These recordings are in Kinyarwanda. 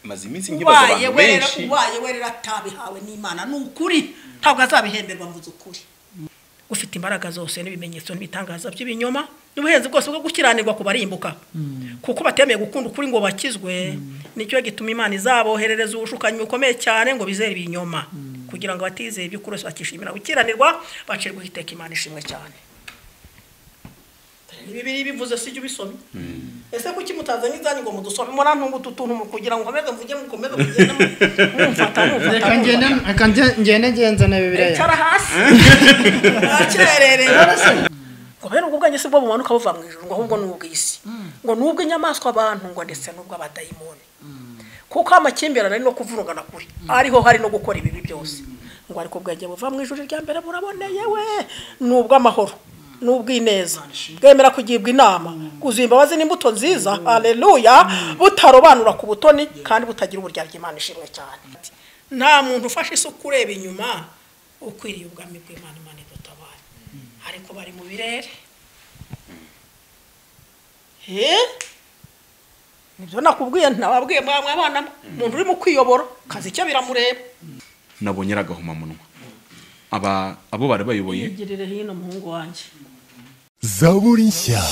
maze iminsi nkibaza ubaye abantu werera benshi ubaye werera atabihawe n'imana ni ukuri ntabwo azabihemberwa mvuze ukuri ufite imbaraga zose n'ibimenyetso n'ibitangaza by'ibinyoma n'ubuhenzi bwose bwo gukiranirwa kubarimbuka kuko batemeye gukunda ukuri ngo bakizwe nicyo gituma imana izaboherereza ubushukanyi bukomeye cyane ngo bizere ibinyoma kugira ngo batizeye iby'ukuri bose bakishimira gukiranirwa bacirwa iteka imana ishimwe cyane bibiri bivuze sijya ubisomye ese kuki mutazanye izanyu ngo mudusome murantunga utu tuntu mu kugira ngo nkomeze mvuge mukomeze kugenda mu- mumfata mumfata reka ngende mumfata. reka nge- ngende ngenzana bibiliya icara hasi aracyererera ngo bene ubwo bwanjye si bwo bumanuka buva mu ijoro ngo ahubwo ni ubw'isi ngo ni ubw'inyamaswa abantu ngo ndetse n'ubw'abadayimoni kuko amakimbirane ari no kuvurugana kure ariho hari no gukora ibibi byose ngo ariko bwenge buva mu ijoro rya mbere buraboneye we ni ubw'amahoro ni ubw'ineza bwemera kugirwa inama kuzuye imbabazi n'imbuto nziza aleluya butarobanura ku butoni kandi butagira uburyarya imana ishimwe cyane nta muntu ufashe isuka ureba inyuma ukwiriye ubwami bw'imana imana idutabara ariko bari mu birere Eh? nibyo nakubwiye ntababwiye mwamwe abana umuntu uri mu kwiyobora kazi icyo biramureba nabonye ari agahomamunwa aba abo barabayoboye yigirire hino muhungu wanjye Zaburi nshya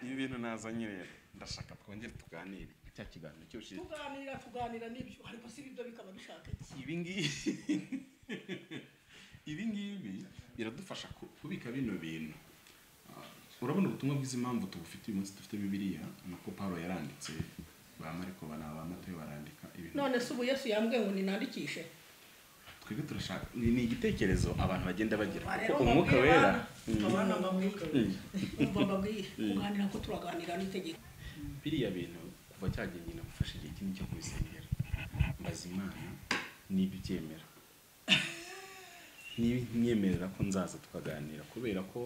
ibi bintu nazanye rero ndashaka twongere tuganire cya kiganiro cyose tuganira tuganira n'ibyo ariko si ibyo bikaba dushaka iki ibi ngibi ibi ngibi biradufasha ku- kubika bino bintu Ah, urabona ubutumwa bw'izi mpamvu tubufite uyu munsi dufite bibiriya nako paulo yaranditse ba mariko bana ba matayo barandika ibintu none se ubu yesu yambwiye ngo ninandikishe twebwe turashaka ni ni igitekerezo abantu bagenda bagira Aha kuko rero umwuka mbabwire wera abana, abana mbabwire umva mbabwire kuganira ko turaganira n'itegeko biriya bintu kuva cyagenda namufashe igihe kinini cyo kubisengera mbaza imana niba ibyemera niba nyemerera ko nzaza tukaganira kubera ko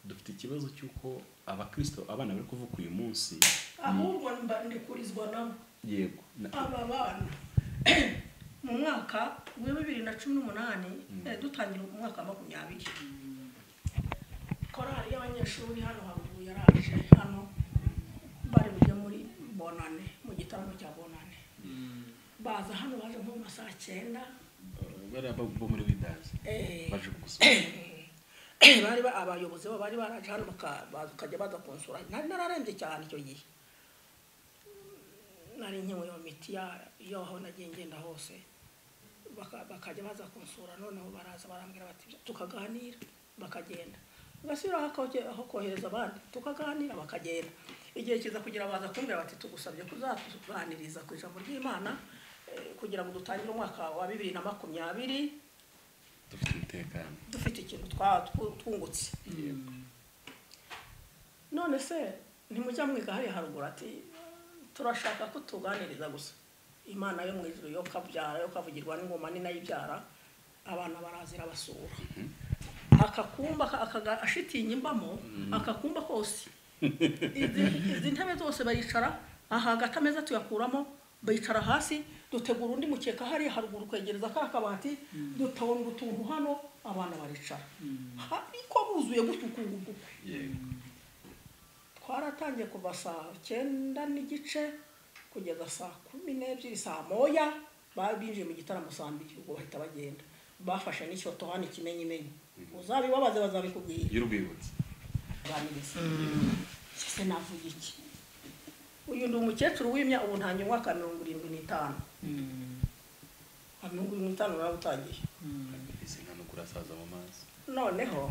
dufite ikibazo cy'uko abakristo abana bari kuvuka uyu munsi ahubwo mba- ndikurizwa nabo yego na- aba bana mu mwaka wa bibiri na cumi n'umunani eh, dutangira mu mwaka wa makumyabiri korali y'abanyeshuri hano haruguru yaraje hano bari bujye muri bonane mu gitaramo cya bonane baza hano baje nko mu masaha cyenda bariya bo bo muri widazi eh, baje kugusura bari ba- abayobozi babo bari baraje hano baka- baza- ukajya baza kunsura nari nararembye cyane icyo gihe nari nkewe iyo miti ya- yo aho nagiye ngenda hose Baka- bakajya baza kunsura noneho baraza barambwira bati tukaganira bakagenda basubiraho aho koje- aho kohereza abandi tukaganira bakagenda igihe kiza kugira baza kumbwira bati tugusabye kuzatuganiriza ku ijambo ry'imana eh, kugira ngo dutangire umwaka wa bibiri na makumyabiri dufite umutekano dufite ikintu twa- twu- twungutse none se ntimujya mwiga hariya haruguru ati turashaka ko tuganiriza gusa imana yo mu ijuru yo kabyara yo kavugirwa n'ingoma ni nayo ibyara abana barazira basura akakumba ka- akaga- ashitingi mbamo akakumba kose izi izi ntebe zose bayicara aha hagati ameza tuyakuramo bayicara hasi dutegura undi mukeka hariya haruguru kwegereza ka kabati dutahura utuntu hano abana baricara ariko buzuye gutyo ukungu guku yego twaratangiye kuva saa cyenda n'igice kugeza saa kumi n'ebyiri saa moya ba- binjiye mu gitaramo saa mbiri ubwo bahita bagenda bafashe n'icyoto hano ikimenyimenyi uzabibabaze bazabikubwira y'urwibutso kuganiriza ese navuga iki uyu ni umukecuru w'imya ubu ntange umwaka mirongo irindwi n'itanu nka mirongo irindwi n'itanu narawutangiye mbese nta no kurasaza mu mazi noneho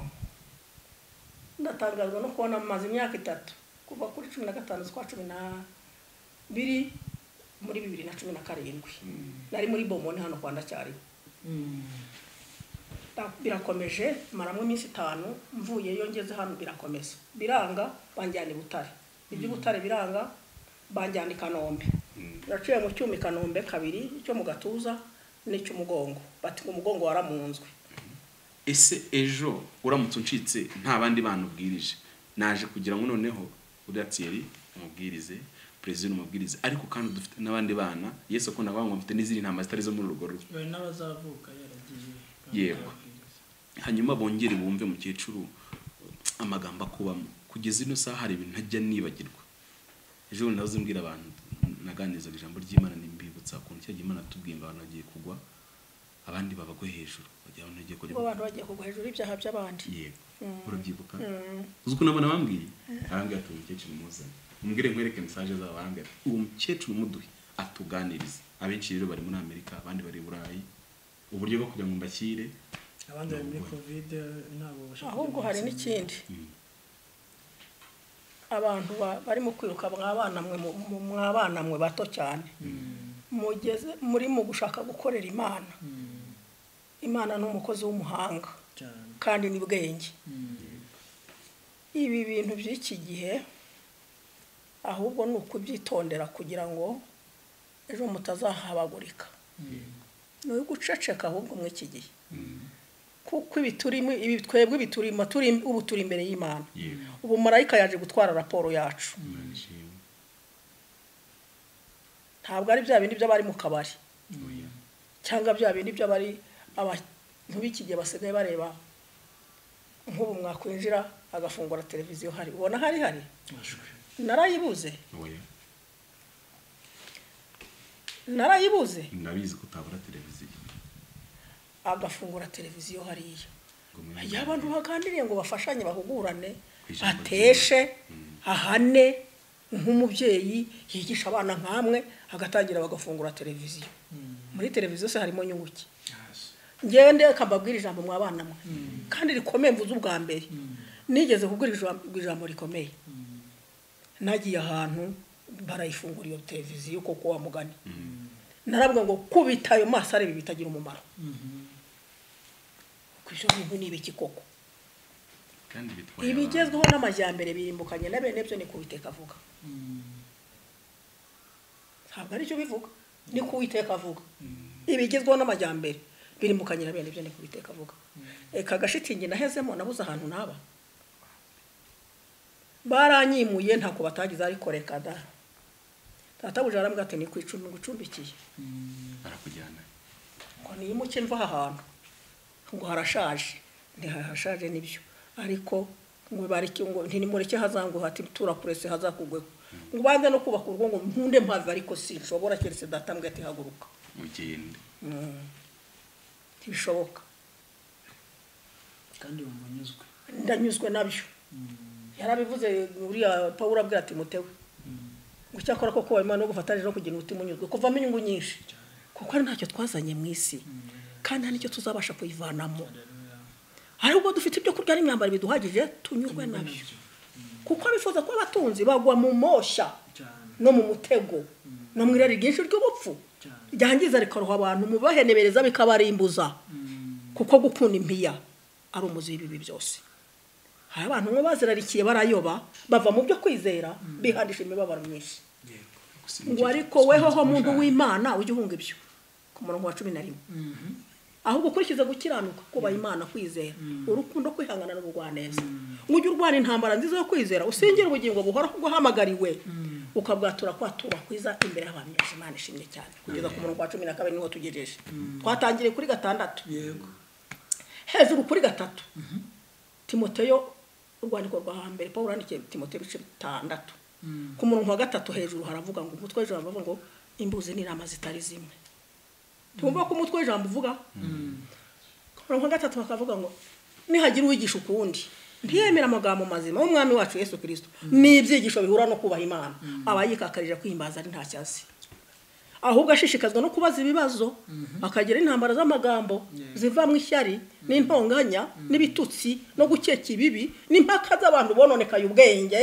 ndatangazwa no kubona maze imyaka itatu kuva kuri cumi na gatanu z'ukwa cumi na biri muri bibiri na cumi na karindwi nari muri bomoni hano kwa ndacyariho Ta- birakomeje maramwe iminsi itanu mvuyeyo ngeze hano birakomeza biranga banjyana i butare iby'ubutare biranga banjyana i kanombe naciye mu cyuma i kanombe kabiri icyo mu gatuza n'icy'umugongo bati ngo umugongo waramunzwe ese ejo uramutse uncitse nta bandi bana ubwirije naje kugira ngo noneho uriya tiyeri umubwirize perezida umubwirize ariko kandi dufite n'abandi bana yesu akunda kuvuga ngo mfite n'izindi ntama zitari zo muri urwo rugo bari n'abazavuka yaragiye Yego. hanyuma bongere bumve mukecuru amagambo akubamo kugeza ino saha hari ibintu ntajya nibagirwa ejo bundi nahoze mbwira abantu naganirizaga ijambo ry'imana nimbibutsa ukuntu cyagiye imana tubwiye ngo abantu bagiye kugwa abandi babagwe hejuru bagira abantu bagiye kujya bo abantu bagiye kugwa hejuru y'ibyaha by'abandi yego urabyibuka uzi ukuntu abana bambwiye arambwira ati uwo mukecuru muzane umbwire nkwereke mesaje zabo arambwira ati uwo mukecuru muduhe atuganirize abenshi rero bari muri amerika abandi bari i burayi uburyo bwo kugira ngo mbashyire abandi bari muri kovide ntabwo bashaka ahubwo hari n'ikindi abantu ba- barimo kwiruka mwabana mwe mu- mu- mwabana mwe bato cyane mugeze muri mu gushaka gukorera imana imana ni umukozi w'umuhanga cyane kandi ni bwenge ibi bintu by'iki gihe ahubwo ni ukubyitondera kugira ngo ejo mutazahabagurika ni uguceceka ahubwo muri iki gihe kuko ibi turimo ibi twebwe ibi turimo turi ubu turi imbere y'imana yego ubu marayika yaje gutwara raporo yacu Imana ishimwe. ntabwo ari bya bindi by'abari mu kabari Oya. cyangwa bya bindi by'abari abantu b'iki gihe basigaye bareba nk'ubu mwakwinjira agafungura televiziyo hari ubona hari hari amashwi narayibuze oya narayibuze ndabizi ko utabura televiziyo agafungura televiziyo hariya ngo mwe- iyo abantu baganiriye ngo bafashanye bahugurane Ijambo ateshe ahane nk'umubyeyi yigisha abana nk'amwe agatangira bagafungura televiziyo muri televiziyo se harimo nyunguki hasi ngewe ndeka mbabwira ijambo mwa bana mwe kandi rikomeye mvuze ubwa mbere nigeze kubwira ijambo- ijambo rikomeye nagiye ahantu barayifungura iyo televiziyo kuko wa mugani naravuga ngo kubita ayo maso areba bitagira umumaro kuko ibyo bintu ni ibiki koko kandi bitwaye abantu. ibigezweho n'amajyambere birimbukanye na bene byo ni kubiteka avuga ntabwo aricyo bivuga ni kuwiteka avuga ibigezweho n'amajyambere birimbukanye na bene byo ni kubiteka avuga reka agashitingi nahezemo nabuze ahantu naba baranyimuye ntako batagize ariko reka da databuja arambwira ati ni ku icumi ngucumbikiye barakujyana ngo nimuke mva aha hantu ngo harashaje ntihahashaje nibyo ariko ngo bareke ngo ntimureke hazanguha ati turapurese hazakugweho ngo banze no kubaka urugo ngo nkunde mpave ariko sinshobora keretse data mbwa ati haguruka ugende ntibishoboka kandi bumva anyuzwe ndanyuzwe nabyo yarabivuze uriya paul abwira ati mutewe ngo icyakora koko wabimara no gufatanije no kugira umutima unyuzwe kuvamo inyungu nyinshi kuko ari ntacyo twazanye mu isi kandi nta n'icyo tuzabasha kuyivanamo ahubwo dufite ibyo kurya n'imyambaro biduhagije tunyurwe nabyo kuko abifuza kuba abatunzi bagwa mu moshya cyane no mu mutego no mu irari ryinshi ry'ubupfu cyane ryangiza rikaroha abantu mu bahenebereza bikabarimbuza kuko gukunda impiya ari umuzi w'ibibi byose hari abantu bamwe bazirarikiye barayoba bava mu byo kwizera bihandisha imibabaro myinshi yego Gusa ngo nicyo- ariko wehoho muntu w'imana ujye uhunga ibyo ku murongo wa cumi na rimwe ahubwo ukurikize gukiranuka kubaha imana kwizera urukundo kwihangana n'ubugwaneza ujye urwana intambara nziza yo kwizera usengera ubugingo buhoraho ubwo uhamagariwe ukabwatura kwatura kwiza imbere y'abantu benshi imana ishimye cyane kugeza ku murongo wa cumi na kabiri niho tugejeje twatangiriye kuri gatandatu yego hejuru kuri gatatu timoteyo urwandiko rwa hambere paul yandikiye timoteyo ibice bitandatu ku murongo wa gatatu hejuru haravuga ngo umutwe w'ijambo avuga ngo imbuzi n'inama zitari zimwe tumva ko umutwe w'ijambo uvuga ku murongo wa gatatu bakavuga ngo nihagira uwigisha ukundi ntiyemera amagambo mazima w'umwami wacu yesu kirisito ni ibyigisho bihura no kubaha imana aba yikakarije kwihimbaza ari ntacyo azi ahubwo ashishikazwa no kubaza ibibazo akagira intambara z'amagambo zivamo ishyari n'intonganya n'ibitutsi no gukeka ibibi n'impaka z'abantu bononekaye ubwenge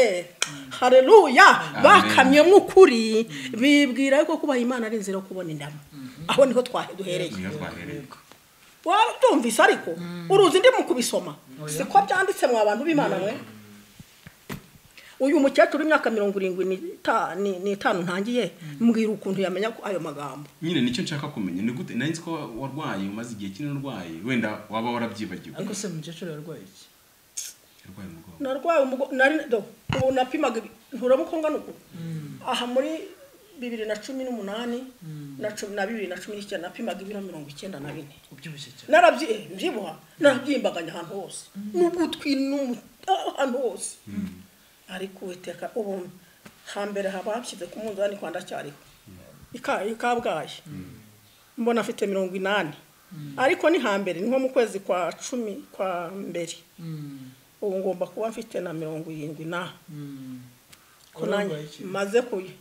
hareruya bakamyemo ukuri bibwira ko kubaha imana ari inzira yo kubona indamu aho niho twa- duhereye niho twahereye waba utumvise ariko uruzi ndi mu kubisoma siko byanditse mwa bantu b'imana mwe uyu mukecuru w'imyaka mirongo irindwi n'ita- ni- n'itanu ntangiye mbwira ukuntu yamenya ko ayo magambo nyine nicyo nshaka kumenya ni gute nanzi ko wa- warwaye umaze igihe kinini urwaye wenda waba warabyibagiwe ariko se umukecuru yarwaye iki yarwaye umugongo narwaye umugo nari do ubu napimaga ibi- ntura mukonga nuko aha muri bibiri na cumi n'umunani na cumi na bibiri na cumi n'icyenda napimaga ibiro mirongo icyenda na bine ubyibushye cyane narabyibuha narabyiyembaganya ahantu hose n'ugutwi n'umu- ahantu hose ariko uwiteka ubu hambere haba hashyize ku munzani kwa ndacyariho Ika- i kabgayi mbona afite mirongo inani ariko ni hambere ni nko mu kwezi kwa cumi kwa mbere ubu ngomba kuba mfite na mirongo irindwi na ko nanjye Wararwaye iki? maze kuya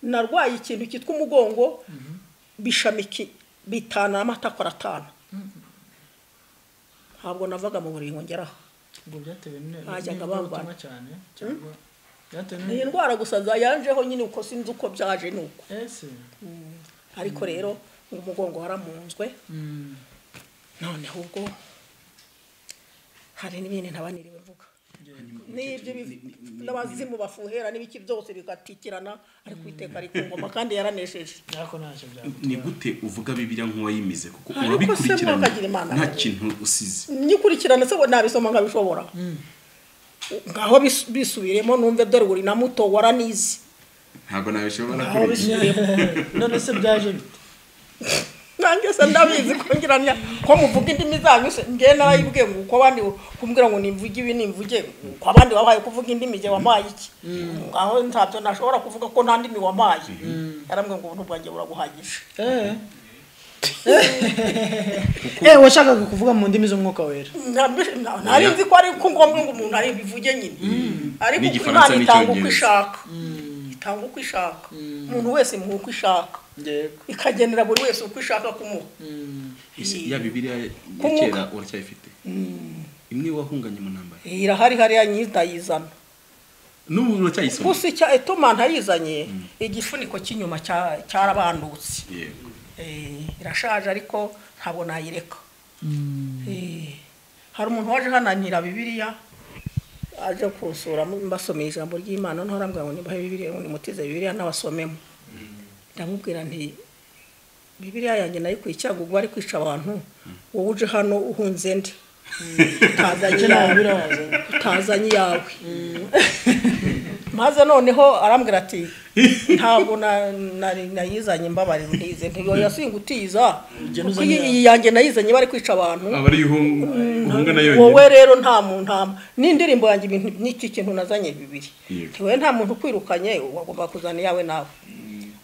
narwaye ikintu cyitwa umugongo bishamiki bitanu n'amatakora atanu ntabwo navaga mu buriri ngo ngeraho ubwo byatewe ne- Bajyaga n'indwara bambara. utumwa cyane cyangwa byatewe ni n'indwara indwara gusa zayanjeho nyine uko sinzi uko byaje ni uko ese ariko rero ngo umugongo waramunzwe Mm. noneho ubwo hari n'ibindi ntaba niriwe mvuga n'ibyo biv- n'abazimu bafuhera n'ibiki byose bigatikirana ariko iteka ari ku ngoma kandi yaranesheje ariko ntacyo byagutwara ni gute uvuga bibiliya nk'uwayimize kuko Ariko se urabikurikirana mwakagira Imana nta nawe. kintu usize nyikurikirana se ngo nabisoma nkabishobora ngaho bis- bisubiremo numve dore uri na muto waranizi ntabwo nabishobora Aho kuri bisi- none se byaje bite nanjye se ndabizi kongeranya ko muvuga indimi zanyu se ngewe narayibwiye ngo uko abandi kumbwira ngo nimvuge ibi nimvuge uko abandi wabaye kuvuga indimi jye wampaye iki ngaho ntabyo nashobora kuvuga ko nta ndimi wampaye yarambwiye ngo ubu bwanjye buraguhagije eh eh washakaga kuvuga mu ndimi z'umwuka wera Nta- nta- nari nzi ko ari ko ngombwa ngo umuntu ari bivuge nyine ariko N'igifaransa imana itanga uko n'Icyongereza. ishaka itanga uko ishaka umuntu wese imuha uko ishaka yego ikagenera buri wese uko ishaka kumuha Ese ya bibiliya ya Kumwuka. kera uracyayifite imwe wahunganye mu ntambara irahari hariya nyidayizana n'ubu uracyayisoma gusa icya etoma ntayizanye igifuniko cy'inyuma cya- cyarabandutse yego Eh, irashaje ariko ntabwo nayireka Eh, hari umuntu waje hananira bibiliya aje kunsura mbasomeye ijambo ry'imana noneho arambwira ngo nibahe bibiliya ngo nimutize bibiliya n'abasomemo ndamubwira nti bibiliya yanjye nayikuye icyago ubwo ari kwica abantu wowe uje hano uhunze ndi utazanye iyawe utazanye iyawe maze noneho arambwira ati ntabwo na- nari- nayizanye mbabarira ntize ntiyo yasingutiza kuko iyi iyi yanjye nayizanye bari kwica abantu aba ari ihunga na yonyine wowe rero nta muntu nta mu- n'indirimbo yanjye ibintu n'iki kintu nazanye bibiri Yego. ntiwe nta muntu ukwirukanye wagomba kuzana iyawe nawe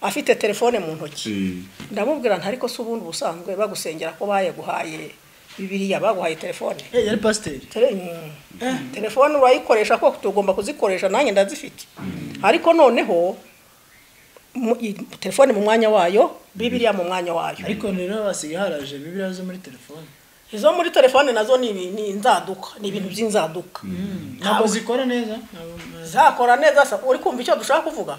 afite telefone mu ntoki Mm. ndamubwira nti ariko se ubundi ubusanzwe bagusengera ko bayaguhaye bibiriya baguhaye telefone eh yari pasiteri Tele- mm. telefone urayikoresha ko tugomba kuzikoresha nanjye ndazifite ariko noneho mu- i- telefone mu mwanya wayo bibiriya mu mwanya wayo ariko rero hasigaye haraje bibiriya zo muri telefone izo muri telefone nazo ni ibi- ni inzaduka ni ibintu by'inzaduka ntabwo zikora neza ntabwo zakora neza se uri kumva icyo dushaka kuvuga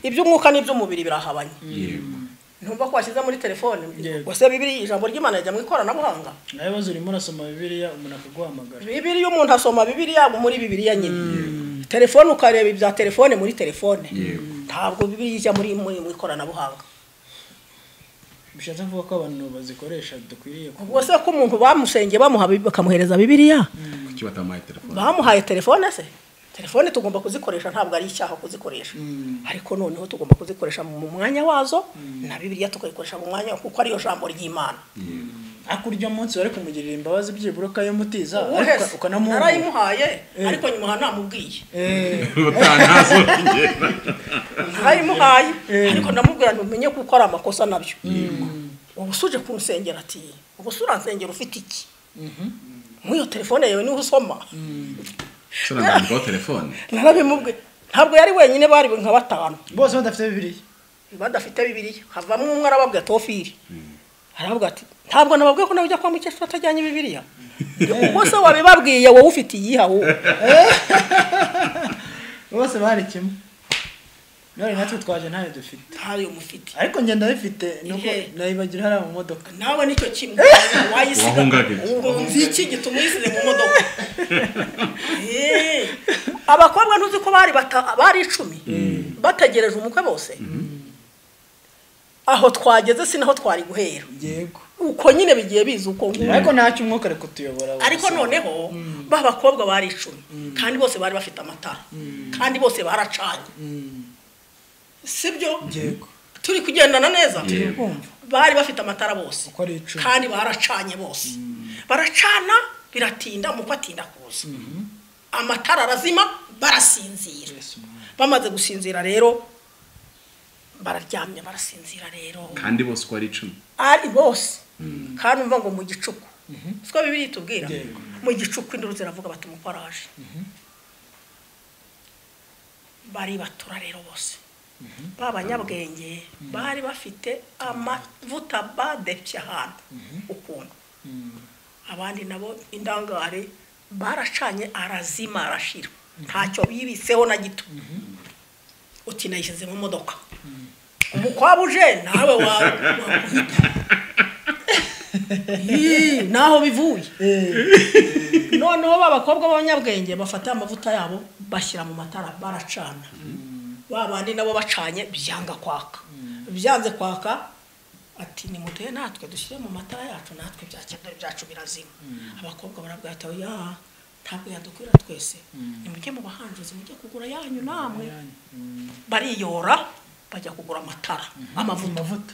iby'umwuka n'iby'umubiri birahabanye yego ntumva ko washyize muri telefone Yego. wese bibiri ijambo ry'imana rijya mu ikoranabuhanga nawe ibibazo urimo urasoma bibiliya umuntu akaguhamagara bibiriya umuntu asoma bibiriya muri bibiriya nyine telefone ukareba ibya telefone muri telefone yego ntabwo bibiriya ijya muri muri mu ikoranabuhanga bishatse kuvuga ko abantu bazikoresha dukwiriye ku ubwo se ko umuntu bamusengeye bamuha Bib- bakamuhereza bibiriya kuki batamuhaye telefone bamuhaye telefone se telefone tugomba kuzikoresha ntabwo ari icyaha kuzikoresha ariko noneho tugomba kuzikoresha mu mwanya wazo na bibiriya tukayikoresha mu mwanya kuko ariyo jambo ry'imana ariko urya munsi wari kumugirira imbabazi byibura ukayamutiza Uwuhe ariko se? ukanamuha narayimuhaye Eh. ariko nyuma aha namubwiye utantazo narayimuhaye ariko ndamubwira ntumenye kuko ari amakosa nabyo ubu se uje kunsengera ati ubu se uransengera ufite iki muri iyo telefone yawe niho usoma soranandikaho telefone narabimubwiye ntabwo yari wenyine bari nka batanu bose badafite bibiliya badafite bibiliya havamo umwe arababwira tofiri aravuga ati ntabwo nababwiye ko nawe ujya kwa mukecuru atajyanye bibiliya ubwo se wabibabwiye wowe ufite iyiha wowe bose bari kimwe none natwe twaje ntayo dufite ntayo mufite ariko njye ndabifite nuko Ihe. nayibagira hariya mu modoka nawe nicyo kimwe wayisiga Wahungaga iki? nzi iki gituma uyisize mu modoka Eh, abakobwa ntuzi ko bari bata- bari icumi bategereje umukwe bose aho twageze si naho twari guhera yego uko nyine bigiye biza uko nguko ariko ntacyo umwuka ari kutuyobora we. ariko noneho ba bakobwa bari icumi kandi bose bari bafite amatara kandi bose baracanye sibyo yego turi kugendana neza Yego. kumva bari bafite amatara bose Uko ari icumi. kandi baracanye bose baracana biratinda umukwe atinda kuza amatara arazima barasinzira Yesu Mana. bamaze gusinzira rero bararyamye barasinzira rero kandi bose uko ari icumi ari bose kandi umva ngo mu gicuku siko bibiri itubwira Yego. mu gicuku induru ziravuga bati umuparaje baribatura rero bose ba banyabwenge bari bafite amavuta badepye ahantu ukuntu abandi nabo indangare baracanye arazima arashira ntacyo bibitseho na gito uti nayishyize mu modoka umukwaba uje nawe wawe naho bivuye noneho ba bakobwa b'abanyabwenge bafata amavuta yabo bashyira mu matara baracana ba bandi nabo bacanye byanga kwaka byanze kwaka ati nimuteye natwe dushyire mu matara yacu natwe byakenera byacu birazima abakobwa barabwira ati ya ntabwo yadukwira twese nimujye mu bahanjuzi mujye kugura yanyu namwe bariyora bajya kugura amatara amavuta amavuta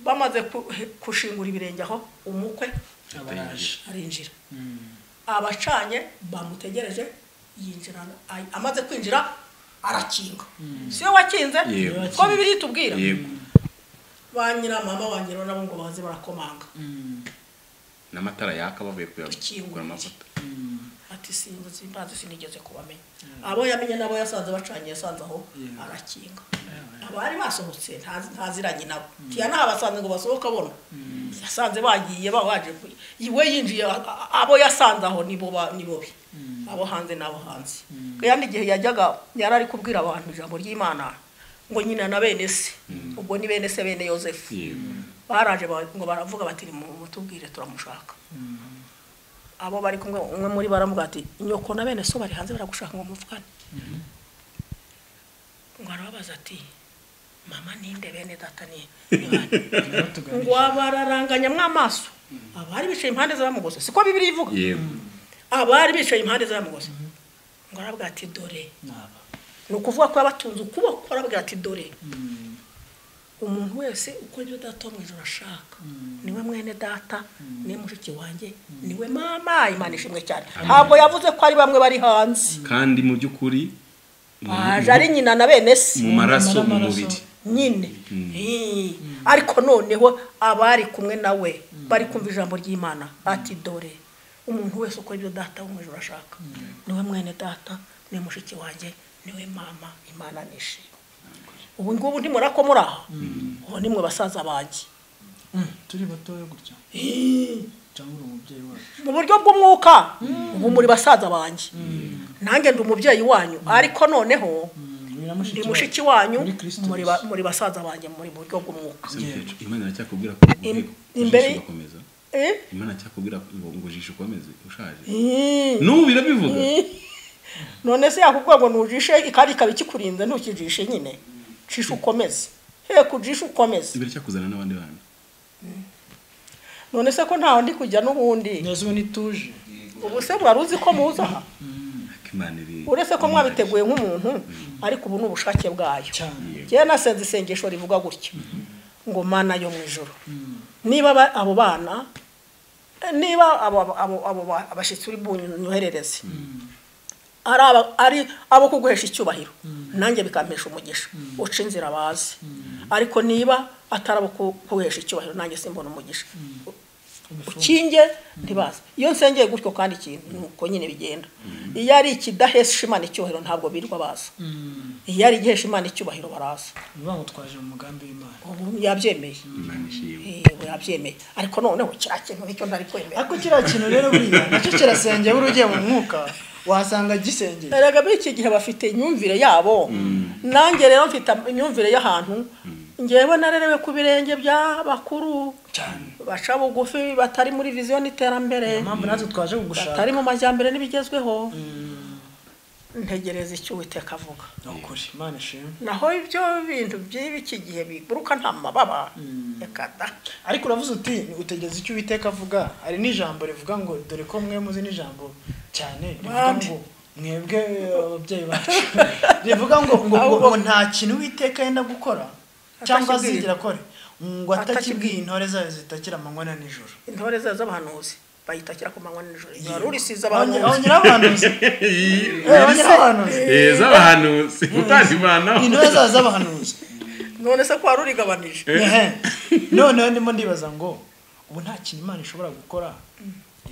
bamaze ku- gushingura ibirenge aho umukwe abaraje arinjira abacanye bamutegereje yinjira ay- amaze kwinjira arakinga siyo wakinze Yego. ko bibiri itubwira yego ba nyiramama ba nyirawo nabo ngo baze barakomanga n'amatara yaka bavuye kuyagura Ikingura. amavuta ati simbuzi mbanze sinigeze kubamenya abo yamenye nabo yasanze bacanye yasanze aho arakinga abari basohotse ntazi- ntaziranye nabo tiyana basanze ngo basohoke abona yasanze bagiye ba- baje ku- iwe yinjiye a- a- abo yasanze aho nibo ba- nibo be abo hanze n'abo hanze kandi igihe yajyaga yari ari kubwira abantu ijambo ry'imana ngo nyina na bene se ubwo ni bene se bene yosefu yego baraje ba- ngo baravuga bati mutubwire turamushaka abo bari kumwe umwe muri baramubwira ati nyoko na bene so bari hanze baragushaka ngo muvugane ngo arababaza ati mama ninde bene data ni ni bande?" ngo baratuganisha abararanganyamwo amaso abari bicaye impande z'abamugozi siko bibiri ivuga yego abari bicaye impande z'abamugozi ngo arabwira ati dore naba ni ukuvuga ko yabatunze ukuboko arabwira ati dore umuntu wese ukora ibyo data wo mu ijoro ashaka niwe mwene data niwe mushiki wanjye niwe mama imana ishimwe cyane ntabwo yavuze ko ari bamwe bari hanze kandi mu by'ukuri mu- aje ari nyina na bene se mu maraso mu Amaraso. mubiri nyine Ii. ariko noneho abari kumwe nawe bari kumva ijambo ry'imana ati dore umuntu wese ukora ibyo data wo mu ijoro ashaka niwe mwene data niwe mushiki wanjye niwe mama imana nishima ubu ngubu ntimura ko muri aho ubu nimwe basaza banjye turi batoya gutya cyangwa uri umubyeyi wacu mu buryo bw'umwuka ubu muri basaza banjye nanjye ndi umubyeyi wanyu ariko noneho ndi mushiki wanyu muri Kristo muri ba- muri basaza banjye muri buryo bw'umwuka imana aracyakubwira ko Im- ngo imbere- ujishe ugakomeza Eh? imana aracyakubwira ngo ngo ujishe ukomeze ushaje Ii. n'ubu birabivuga none se yakubwira ngo nujishe ikari ikaba ikikurinze ntukijishe nyine jishe ukomeze heko ujishe ukomeze biracyakuzana n'abandi bana none se ko ntaho ndi kujya n'ubundi neza ubu nituje ubu se wari uzi ko muza aha Ariko imana iri uretse ko mwabiteguye nk'umuntu ariko ubu ni ubushake bwayo cyane njyewe nasenze isengesho rivuga gutya ngo mana yo mu ijoro niba ba- abo bana eh, niba abo abo abo ba- abashyitsi uri bunyoherereze ari aba- ari abo kuguhesha icyubahiro nanjye bikampesha umugisha uca inzira bazi ariko niba atari abo ku- kuguhesha icyubahiro nanjye simbona umugisha ukinge ntibaze iyo nsengeye gutyo kandi ikintu ni uko nyine bigenda iyo ari ikidahesha imana icyubahiro ntabwo birirwa baza iyo ari igihesha imana icyubahiro baraza bivuga ngo twaje mu mugambi w'imana ubu yabyemeye imana ishimwe yego yabyemeye ariko noneho kiriya kintu nicyo ntari kwemera ariko kiriya kintu rero buriya nacyo kirasengeye buriya ugiye mu mwuka wasanga gisengeye erega muri iki gihe bafite imyumvire yabo nanjye rero mfite imyumvire y'ahantu ngewe narerewe ku birenge by'abakuru cyane baca bugufi batari muri viziyo n'iterambere niyo mpamvu natwe twaje kugushaka batari mu majyambere n'ibigezweho ntegereza icyo uwiteka avuga ni ukuri imana ishimwe naho ibyo bintu by'iki gihe biguruka nta mababa reka da ariko uravuze uti utegereza icyo uwiteka avuga hari n'ijambo rivuga ngo dore ko mwe muzi n'ijambo cyane rivuga Bande. ngo mwebwe eh, ababyeyi bacu rivuga ngo ngo, ngo, ngo nta kintu uwiteka yenda gukora cyangwa Atakibwiye. azigira akore ngo Atakibwiye. atakibwiye intore zayo zitakira amanywa na nijoro intore zayo z'abahanuzi bayita kira ku manywa n'ijoro ijoro risize abantu Abanye- abanyirabahanuzi Eh, abanyirabahanuzi z'abahanuzi utazivanaho intumwa zabo z'abahanuzi none se kwa rurigabanije Ehe. noneho ndimo ndibaza ngo ubu nta kintu imana ishobora gukora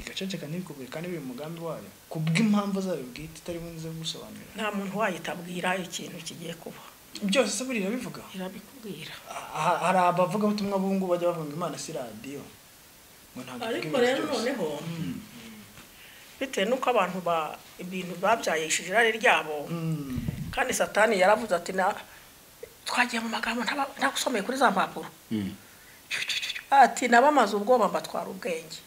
igaceceka ntibikubwire kandi biri mu mugambi wayo ku bw'impamvu zayo bwite itari bunze gusobanura nta muntu wayitabwira ikintu kigiye kuba byose se buriya bivuga irabikubwira Ah, hari abavugabutumwa b'ubu ngubu bajya bavuga imana si radiyo ngo ntabwo ariko ivuga ibintu rero byose. noneho bitewe n'uko abantu ba ibintu babyayishije irari ryabo Mm. kandi satani yaravuze ati na twagiye mu magambo ntaba- ntagusomeye kuri za mpapuro ati nabamaze ubwoba mbatwara ubwenge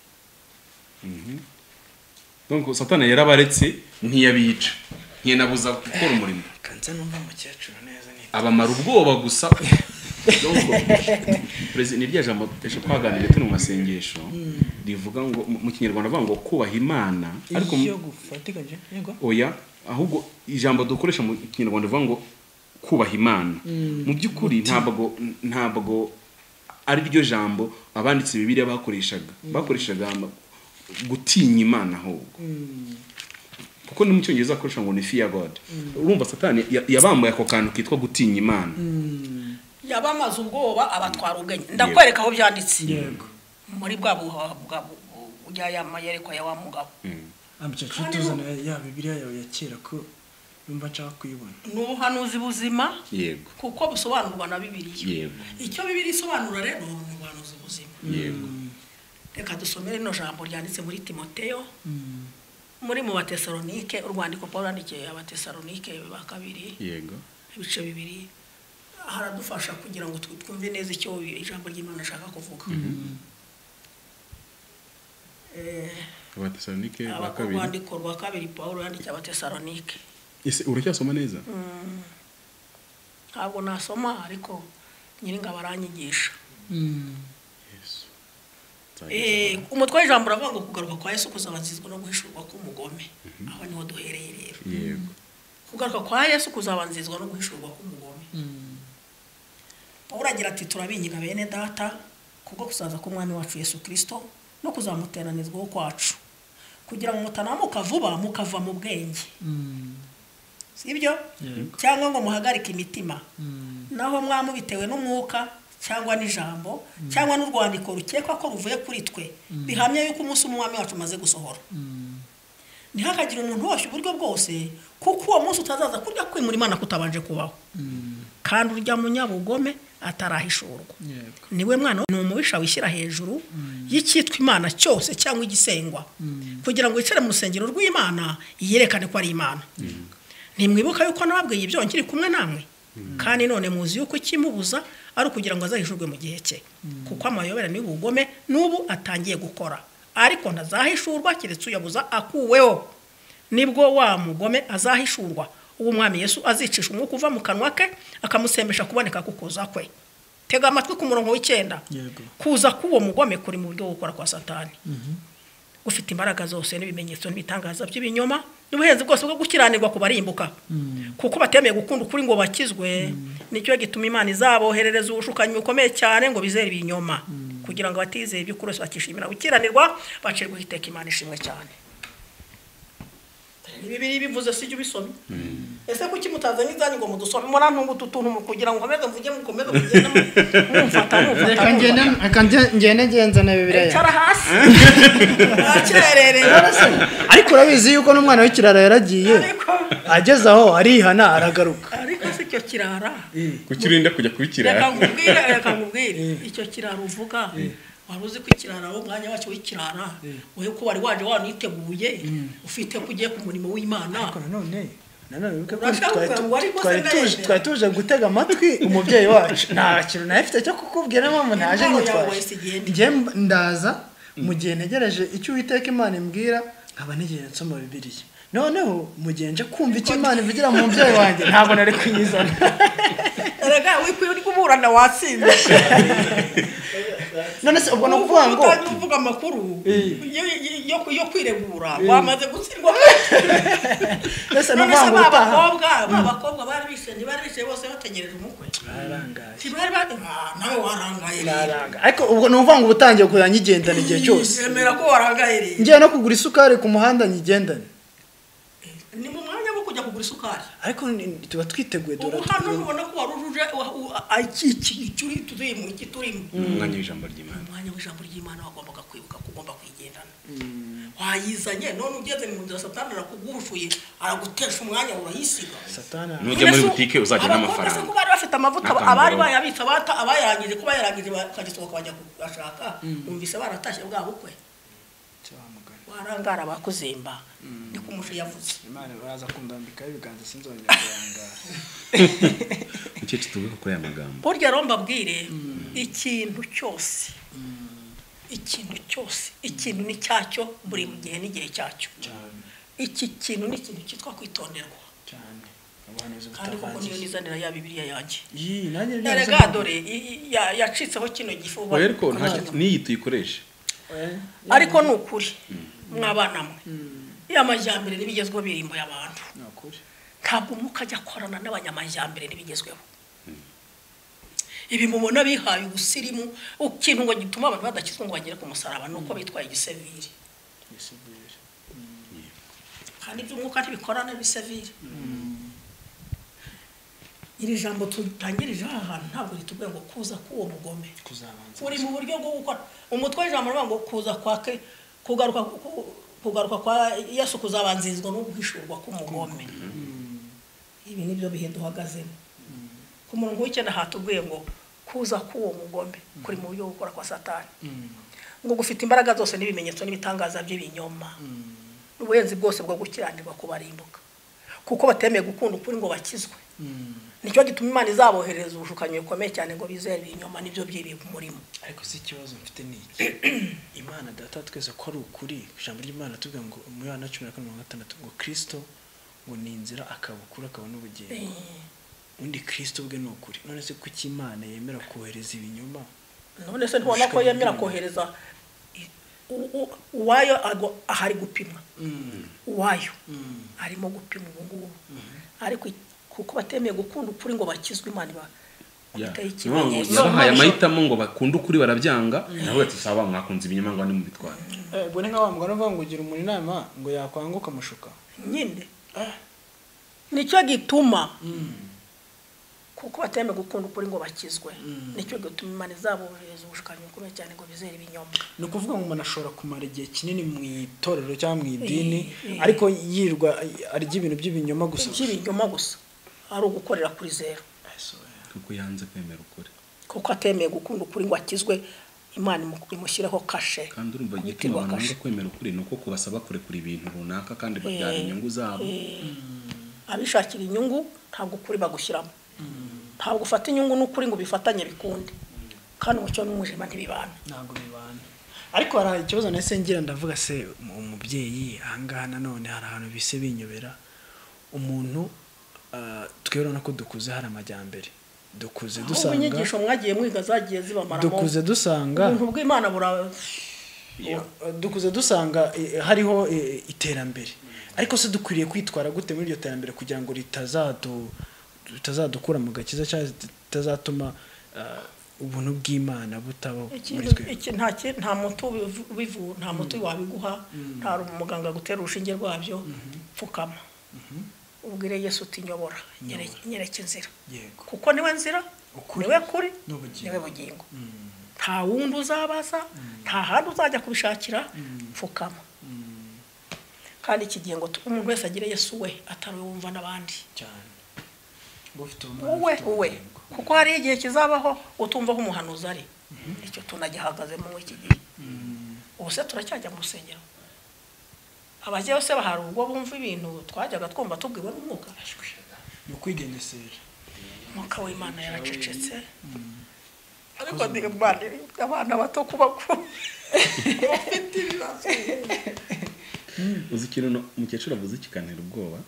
donc satani yarabaretse ntiyabica ntiyenabuza gukora umurimo kanze numva umukecuru neza ni abamara ubwoba gusa perezida ni rya jambo ejo twaganiriye turi mu masengesho rivuga ngo mu- mu kinyarwanda bavuga ngo kubaha imana ariko mu- iyo gufatikanye yego oya ahubwo ijambo dukoresha mu kinyarwanda rivuga ngo kubaha imana mu by'ukuri ntabwo ntabwo ari ryo jambo abanditse bibiliya bakoreshaga bakoreshaga ama- gutinya imana ahubwo kuko ni mu cyongereza akoresha ngo ni fear god urumva satani ya- yabambaye ako kantu kitwa gutinya imana yabamaze ubwoba abatwara ubwenge ndakwereka aho byanditse yego muri bwa buha bwa bu- bu- bujya ya mayerekwa ya wa mugabo amukecuru tuzana ya bibiliya yawe ya kera ko yumva nshaka kuyibona ni ubuhanuzi buzima yego kuko busobanurwa na bibiliya Yego. icyo bibiliya isobanura rero ni ubuhanuzi buzima yego reka dusomere rino jambo ryanditse muri timoteyo muri mu batesalonike urwandiko paul yandikiye abatesalonike ba kabiri yego ibice bibiri haradufasha kugira ngo tw- twumve neza icyo ijambo ry'imana ashaka kuvuga Eh, abatesalonike ba aba- kabiri urwandiko rwa kabiri paul yandikiye abatesalonike ese uracyasoma neza ntabwo nasoma ariko nyiringabo aranyigisha Yesu. Eh, umutwe w'ijambo uravuga ngo kugaruka kwa yesu kuzabanzizwa no guhishurwa k'umugome aho niho duhereye rero yego kugaruka kwa yesu kuzabanzirizwa no guhishurwa k'umugome pawulo agira ati turabinyiga bene data kubwo kuzaza k'umwami wacu yesu kirisito no kuzamuteranizwaho kwacu kugira ngo mutanamuka vuba mukava mu bwenge si byo cyangwa ngo muhagarike imitima naho mwamubitewe n'umwuka cyangwa n'ijambo cyangwa n'urwandiko rukekwa ko ruvuye kuri twe bihamya yuko umunsi umwami wacu umaze gusohora ntihakagire umuntu wose uburyo bwose kuko uwo munsi utazaza kurya kwimura imana kutabanje kubaho kandi urya munyabugome atarahishurwa yego niwe mwana ni umubisha wishyira hejuru y'icyitwa imana cyose cyangwa igisengwa kugira ngo yicare mu rusengero rw'imana yerekane ko ari imana ntimwibuka yuko nababwiye ibyo nkiri kumwe namwe kandi none muzi yuko ikimubuza ari ukugira ngo azahishurwe mu gihe cye kuko amayobera n'ubugome n'ubu atangiye gukora ariko ntazahishurwa keretse uyabuza akuweho nibwo wa mugome azahishurwa uwo umwami yesu azicisha umwuka uva mu kanwa ke akamusembesha kuboneka kukuza kwe tega amatwi ku murongo w'icyenda Yego. kuza k'uwo mugome kuri mu buryo bwo gukora kwa satani ufite imbaraga zose n'ibimenyetso n'ibitangaza by'ibinyoma n'ubuhenzi bwose bwo gukiranirwa ku barimbuka kuko batemeye gukunda ukuri ngo bakizwe nicyo gituma imana izaboherereza ubushukanyi bukomeye cyane ngo bizere ibinyoma kugira ngo abatizeye iby'ukuri bose bakishimira gukiranirwa bacirwaho iteka imana ishimwe cyane ibi biri bivuze si jya ubisoma ese kuki mutazanye izanyu ngo mudusome murantunga utu tuntu mu- kugira ngo nkomeze mvuge mukomeze mugende mu- mumfata mumfata reka ngende mumfata reka nge- ngende ngenzana bibiliya icara hasi ntakererera ariko urabizi yuko n'umwana w'ikirara yaragiye ariko ageze aho arihana aragaruka ariko si cyo kirara kukirinda kujya reka kubikira nkubwire reka nkubwire icyo kirara uvuga wari uzi ko ikirara wo umwanya wacyo w'ikirara wowe ko wari waje waniteguye ufite ko ugiye ku murimo w'imana ariko nanone nanone wibuke ko Urashaka twari tu- kugaruka, ariko twari se tuje- naje. twari tuje gutega amatwi umubyeyi wacu nta kintu nawe afite cyo kukubwira mpamvu ntaje Impano yawe si nyitwaje igihenda. njye mb- ndaza mu gihe ntegereje icyo uwiteka imana imbwira nkaba ntegereje nsoma bibiliya noneho mu gihe nje kumva icyo imana ivugira mu mubyeyi wanjye ntabwo nari kuyizana erega wikwiye uri kuburana watsinze none se ubwo ni Ubu ukuvuga ngo utangiye uvuga amakuru yo- yo- yo kwiregura wamaze gutsindwa mbese ni none ukuvuga se ngo ba utaha bakobwa ba bakobwa bari bishenye bari bicaye bose bategereje umukwe barangaye tibari bari Ah, nawe warangaye rero barangaye ariko ubwo ni ukuvuga ngo uba utangiye kureba nyigendana igihe cyose yemera ko warangaye rero ngiye no kugura isukari ku muhanda nyigendane ni mu mwanya wo kujya kugura isukari ariko ni- tuba twiteguye ubu dore hano tuguye. nubona ko wari uje wa- u- a- iki- iki- iki uri turimo iki turimo umwanya w'ijambo ry'imana umwanya w'ijambo ry'imana wagombaga kwibuka ko ugomba kwigendana wayizanye none ugeze mu nzira satani arakugurushuye aragutesha umwanya urayisiga satani Ni ujya muri butike uzajya Abakobwa se n'amafaranga ko bari bafite amavuta Akambara. abari bayabitse bata abayarangije ko bayarangije bakagisohoka bajya kugashaka numvise baratashye bwa bukwe cyamugana warangara bakuzimba ni ko umuco yavuze imana baraza kundambikaho ibiganza sinzongera kurangara mukecuru tuvuge kuri aya magambo burya rero mbabwire ikintu cyose ikintu cyose ikintu ni cyacyo buri gihe n'igihe cyacyo cyane iki kintu ni ikintu cyitwa kwitonderwa cyane ubuhanuzi kandi koko niyo butavangiye nizanira ya bibiliya yanjye iyi nanjye erega dore i- i- ya- yacitseho kino gifu ubu- rero ko nta- n'iyi tuyikoreshe ariko ni ukuri mwabana mwe iyo amajyambere n'ibigezweho birimbuye abantu ni ukuri ntabwo umwuka ajya akorana n'abanyamajyambere n'ibigezweho ibi mubona bihaye ubusirimu ikintu ngo gituma abantu badakizwa ngo bagere ku musaraba ni uko bitwaye igisiviri yisubire kandi iby'umwuka ntibikorana n'ibisiviri iri jambo tutangirije aha hantu ntabwo ritubwiye ngo kuza k'uwo mugome kuzabanza uri mu buryo bwo gukora umutwe w'ijambo rivuga ngo kuza kwa ke kugaruka ku- kugaruka kwa yesu kuzabanzirizwa no guhishurwa k'umugome ibi ni byo bihe duhagazemo ku murongo w'icyenda hatubwiye ngo kuza k'uwo mugome kuri mu buryo bwo gukora kwa satani ngo gufite imbaraga zose n'ibimenyetso n'ibitangaza by'ibinyoma n'ubuhenzi bwose bwo gukiranirwa kubarimbuka kuko batemeye gukunda ukuri ngo bakizwe nicyo gituma imana izabohereza ubushukanyi bukomeye cyane ngo bizere ibinyoma n'ibyo by'ibi murimo ariko si ikibazo mfite ni iki imana data twese ko ari ukuri ijambo ry'imana tuvuga ngo mu Yohana cumi na kane mirongo gatandatu ngo kristo ngo ni inzira akaba ukuri akaba n'ubugingo undi kristo bwe ni ukuri none se kuki imana yemera kohereza ibinyoma none se ntubona ko yemera kohereza i- u- u- uwayo ago- aha ari gupimwa uwayo arimo gupima ubu ngubu ariko i- kuko batemeye gukunda ukuri ngo bakizwe imana iba Ya. iteye Ni ukuvuga ngo ikimenyetso yabahaye amahitamo ngo bakunde ukuri barabyanga nawe ati sawa mwakunze ibinyoma ngo nimubitware ubwo ni nka wa mugani uvuga ngo ugira umuntu inama ngo yakwanga ukamushuka nyine nicyo gituma kuko batemeye gukunda ukuri ngo bakizwe nicyo gituma imana izabohereza ubushukanyi bukomeye cyane ngo bizere ibinyoma ni ukuvuga ngo umuntu ashobora kumara igihe kinini mu itorero cyangwa mu idini Eh, eh. ariko yirwa arya ibintu by'ibinyoma gusa iby'ibinyoma gusa ari ugukorera kuri zeru kuko yanze kwemera ukuri kuko atemeye gukunda ukuri ngo akizwe imana imu- imushyireho kashe kandi urumva igituma kumutirwa abantu kashe banga kwemera ukuri ni uko kubasaba kurekura ibintu runaka kandi babyara Eh, inyungu zabo abishakira inyungu ntabwo ukuri bagushyiramo ntabwo ufata inyungu n'ukuri ngo bifatanye bikunde kandi umucyo n'umujima ntibibana ntabwo bibana ariko hari ikibazo nahise ngira ndavuga se mu- umubyeyi ahangaha nanone hari ahantu bise binyobera umuntu ah, twebwe urabona ko dukuze hari amajyambere dukuze aho dusanga inyigisho mwagiye mwiga zagiye zibamaramo dukuze dusanga ubuntu bw'imana bura dukuze dusanga eh, hariho eh, iterambere ariko se dukwiriye kwitwara gute muri iryo terambere kugira ngo ritazadu ritazadukura mu gakiza cyangwa ritazatuma ah, ubuntu bw'imana butabaho muri ikintu twe iki nta ki- nta muti ubivu- ubivu nta muti wabiguha nta muganga gutera urushinge rwabyo pfukama ubwire yesu uti nyobora nyereke nyereke inzira yego kuko niwe nzira Ukuri niwe kuri n'ubugingo. niwe bugingo nta wundi uzabaza nta handi uzajya kubishakira pfukama kandi iki gihe ngo tu- umuntu wese agire yesu we atari we wumva n'abandi cyane ngo ufite ubumana, uwe ufite uwe ubugingo. kuko hari igihe kizabaho utumva aho umuhanuzi ari icyo tunagihagazemo muri iki gihe ubu se turacyajya mu rusengero abajyayo se bahari ubwo bumva ibintu twajyaga twumva tubwiwe n'umwuka ni ukwigenesera umwuka w'imana yaracecetse ariko ndi imana abana bato kuba bafite ibibazo uzi ikintu no- umukecuru avuze ikikanira ubwoba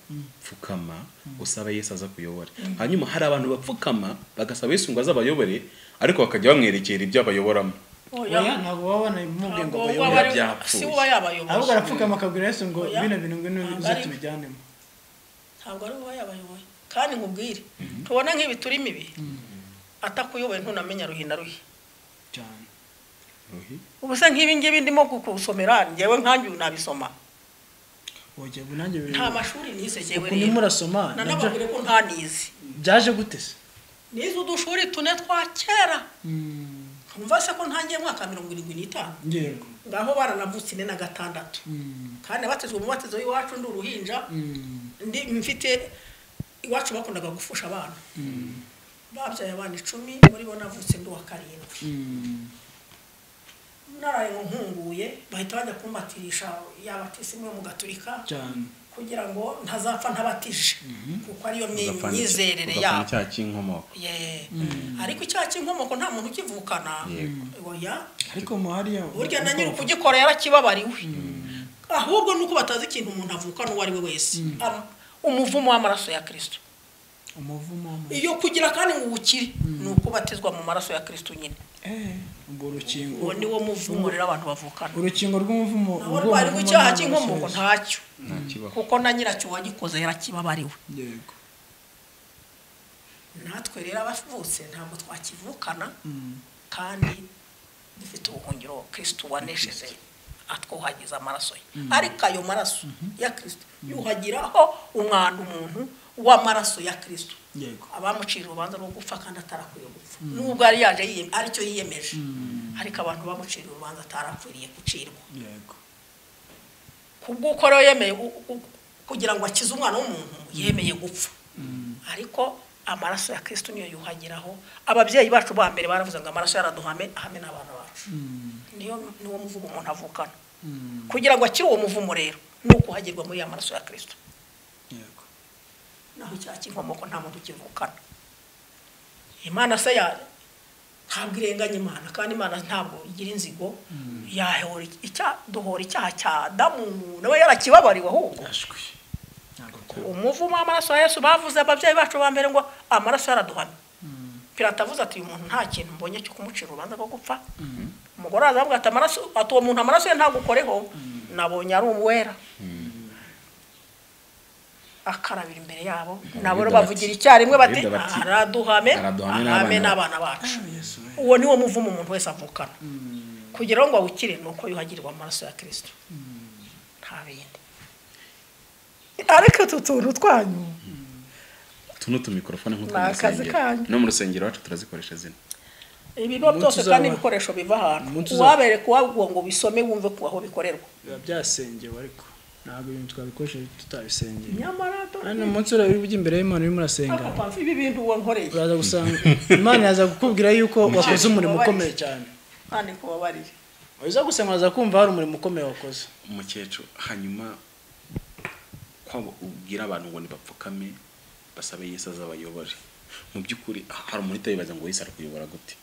pfukama usaba yesu aza kuyobora hanyuma hari abantu bapfukama bagasaba yesu ngo azabayobore ariko bakajya bamwerekera ibyo abayoboramo oya ntabwo waba wanamubwiye ngo Ntabwo bayobore waba- byapfuye. si wowe yabayoboje ahubwo arapfukama akabwira yesu ngo Oya. bino bintu ngwino Ntabwo uze ari- tubijyanemo ntabwo ari wowe yabayoboye kandi nkubwire tubona nk'ibi turi mibi atakuyoboye ntunamenya ruhi na ruhi cyane ruhi ubuse nk'ibi ngibi ndimo kukusomera njyewe nkanjye ubu nabisoma wajya ngo nanjye biri nta mashuri nize njyewe uku ni rero murasoma nabyo nanababwire ko nta nize byaje gute se nize udushuri tune twa kera Mm, nkumva se ko ntangiye mu mwaka wa mirongo irindwi n'itanu yego ngaho baranavutse ine na gatandatu Mm, kandi nabatezwe umubatizo w'iwacu ndi uruhinja mm, ndi mfite iwacu bakundaga gufusha abana babyaye abana icumi muri bo navutse ndi uwa karindwi mm, naraye ngo nkunguye bahita bajya kumbatirisha yabatisi imwe mu gaturika cyane kugira ngo ntazapfa ntabatije kuko ariyo myi- ugapfana icya- myizerere ugapfana yabo icyaha cy'inkomoko Ye. ariko icyaha cy'inkomoko nta muntu ukivukana Yego. oya ariko muhariya burya na nyiri ukugikora yarakibabariwe ahubwo nuko batazi ikintu umuntu avukana uwo ari we wese Am- umuvumo w'amaraso ya kirisito umuvumo w'amazi. iyo kugira kandi ngo uwukire ni uko batizwa mu maraso ya kirisito nyine Eh, ubwo urukingo uwo ni wo muvumo rero abantu bavukana urukingo rw'umuvumo naho ubwo rwari umuvumo icyaha ni cy'inkomoko amaraso ntacyo ntakibaho kuko na nyiracyo uwagikoze yarakibabariwe yesu. yego natwe rero abavutse ntabwo twakivukana Mm, kandi dufite ubuhungiro kirisito wanesheje atwuhagiza amaraso ye ariko ayo maraso ya kirisito yuhagiraho umwanda umuntu w'amaraso ya kirisito yego abamucira urubanza rwo gupfa kandi atarakwiye gupfa nubwo yari yaje yiyeme- aricyo yiyemeje ariko abantu bamucira urubanza atarakwiriye gucirwa yego kubw'uko rero yemeye u- u- kugira ngo akize umwana w'umuntu yemeye gupfa ariko amaraso ya kirisito niyo yuhagiraho ababyeyi bacu ba mbere baravuze ngo amaraso yaraduhame ahame n'abana bacu niyo niwo muvumo umuntu avukana kugira ngo akire uwo muvumo rero ni ukuhagirwa muri ya maraso ya kirisito yego naho icyaha cy'inkomoko nta muntu ukivukana imana se ya ntabwo irenganya imana kandi imana ntabwo igira inzigo yahora icyaha duhora icyaha cya adamu nawe yarakibabariwe ahubwo yashwe ntabwo twaba umuvumo w'amaraso ya yesu bavuze ababyeyi bacu ba mbere ngo amaraso yaraduhamye pirata avuze ati uyu muntu nta kintu mbonye cyo kumucira urubanza rwo gupfa umugore araza avuga ati amaraso ati uwo muntu amaraso ye ntagukoreho nabonye ari uwera akarabira imbere yabo nabo rero bati- bavugira icyarimwe bati Abayuda bati, araduhame araduhame ahame n'abana n'abana bacu yesu we uwo niwo muvumo umuntu wese avukana kugira ngo awukire ni uko yuhagirwa amaraso ya kirisito nta bindi ariko utu tuntu twanyu tuno tumikorofone nk'utwo Ni mu akazi kanyu. rusengero no mu rusengero wacu turazikoresha zino ibigo Umunsi byose uzaba- kandi ibikoresho biva ahantu Umunsi uzaba- uwabereka uwavuga ngo bisome wumve ku aho bikorerwa biba byasengewe ariko ntabwo ibintu twabikoresha tutabisengeye nyamara hano umunsi urabona ujya imbere y'imana urimo urasenga dore ibi bintu wonkoreye uraza gusanga imana yaza kukubwira yuko wakoze umurimo ukomeye cyane kandi kubabarire uza gusenga uraza kumva hari umurimo ukomeye wakoze umukecuru hanyuma kwabo ubwira abantu ngo nibapfukame basabe yesu azabayobore mu by'ukuri hari umuntu uhita yibaza ngo yesu arakuyobora gute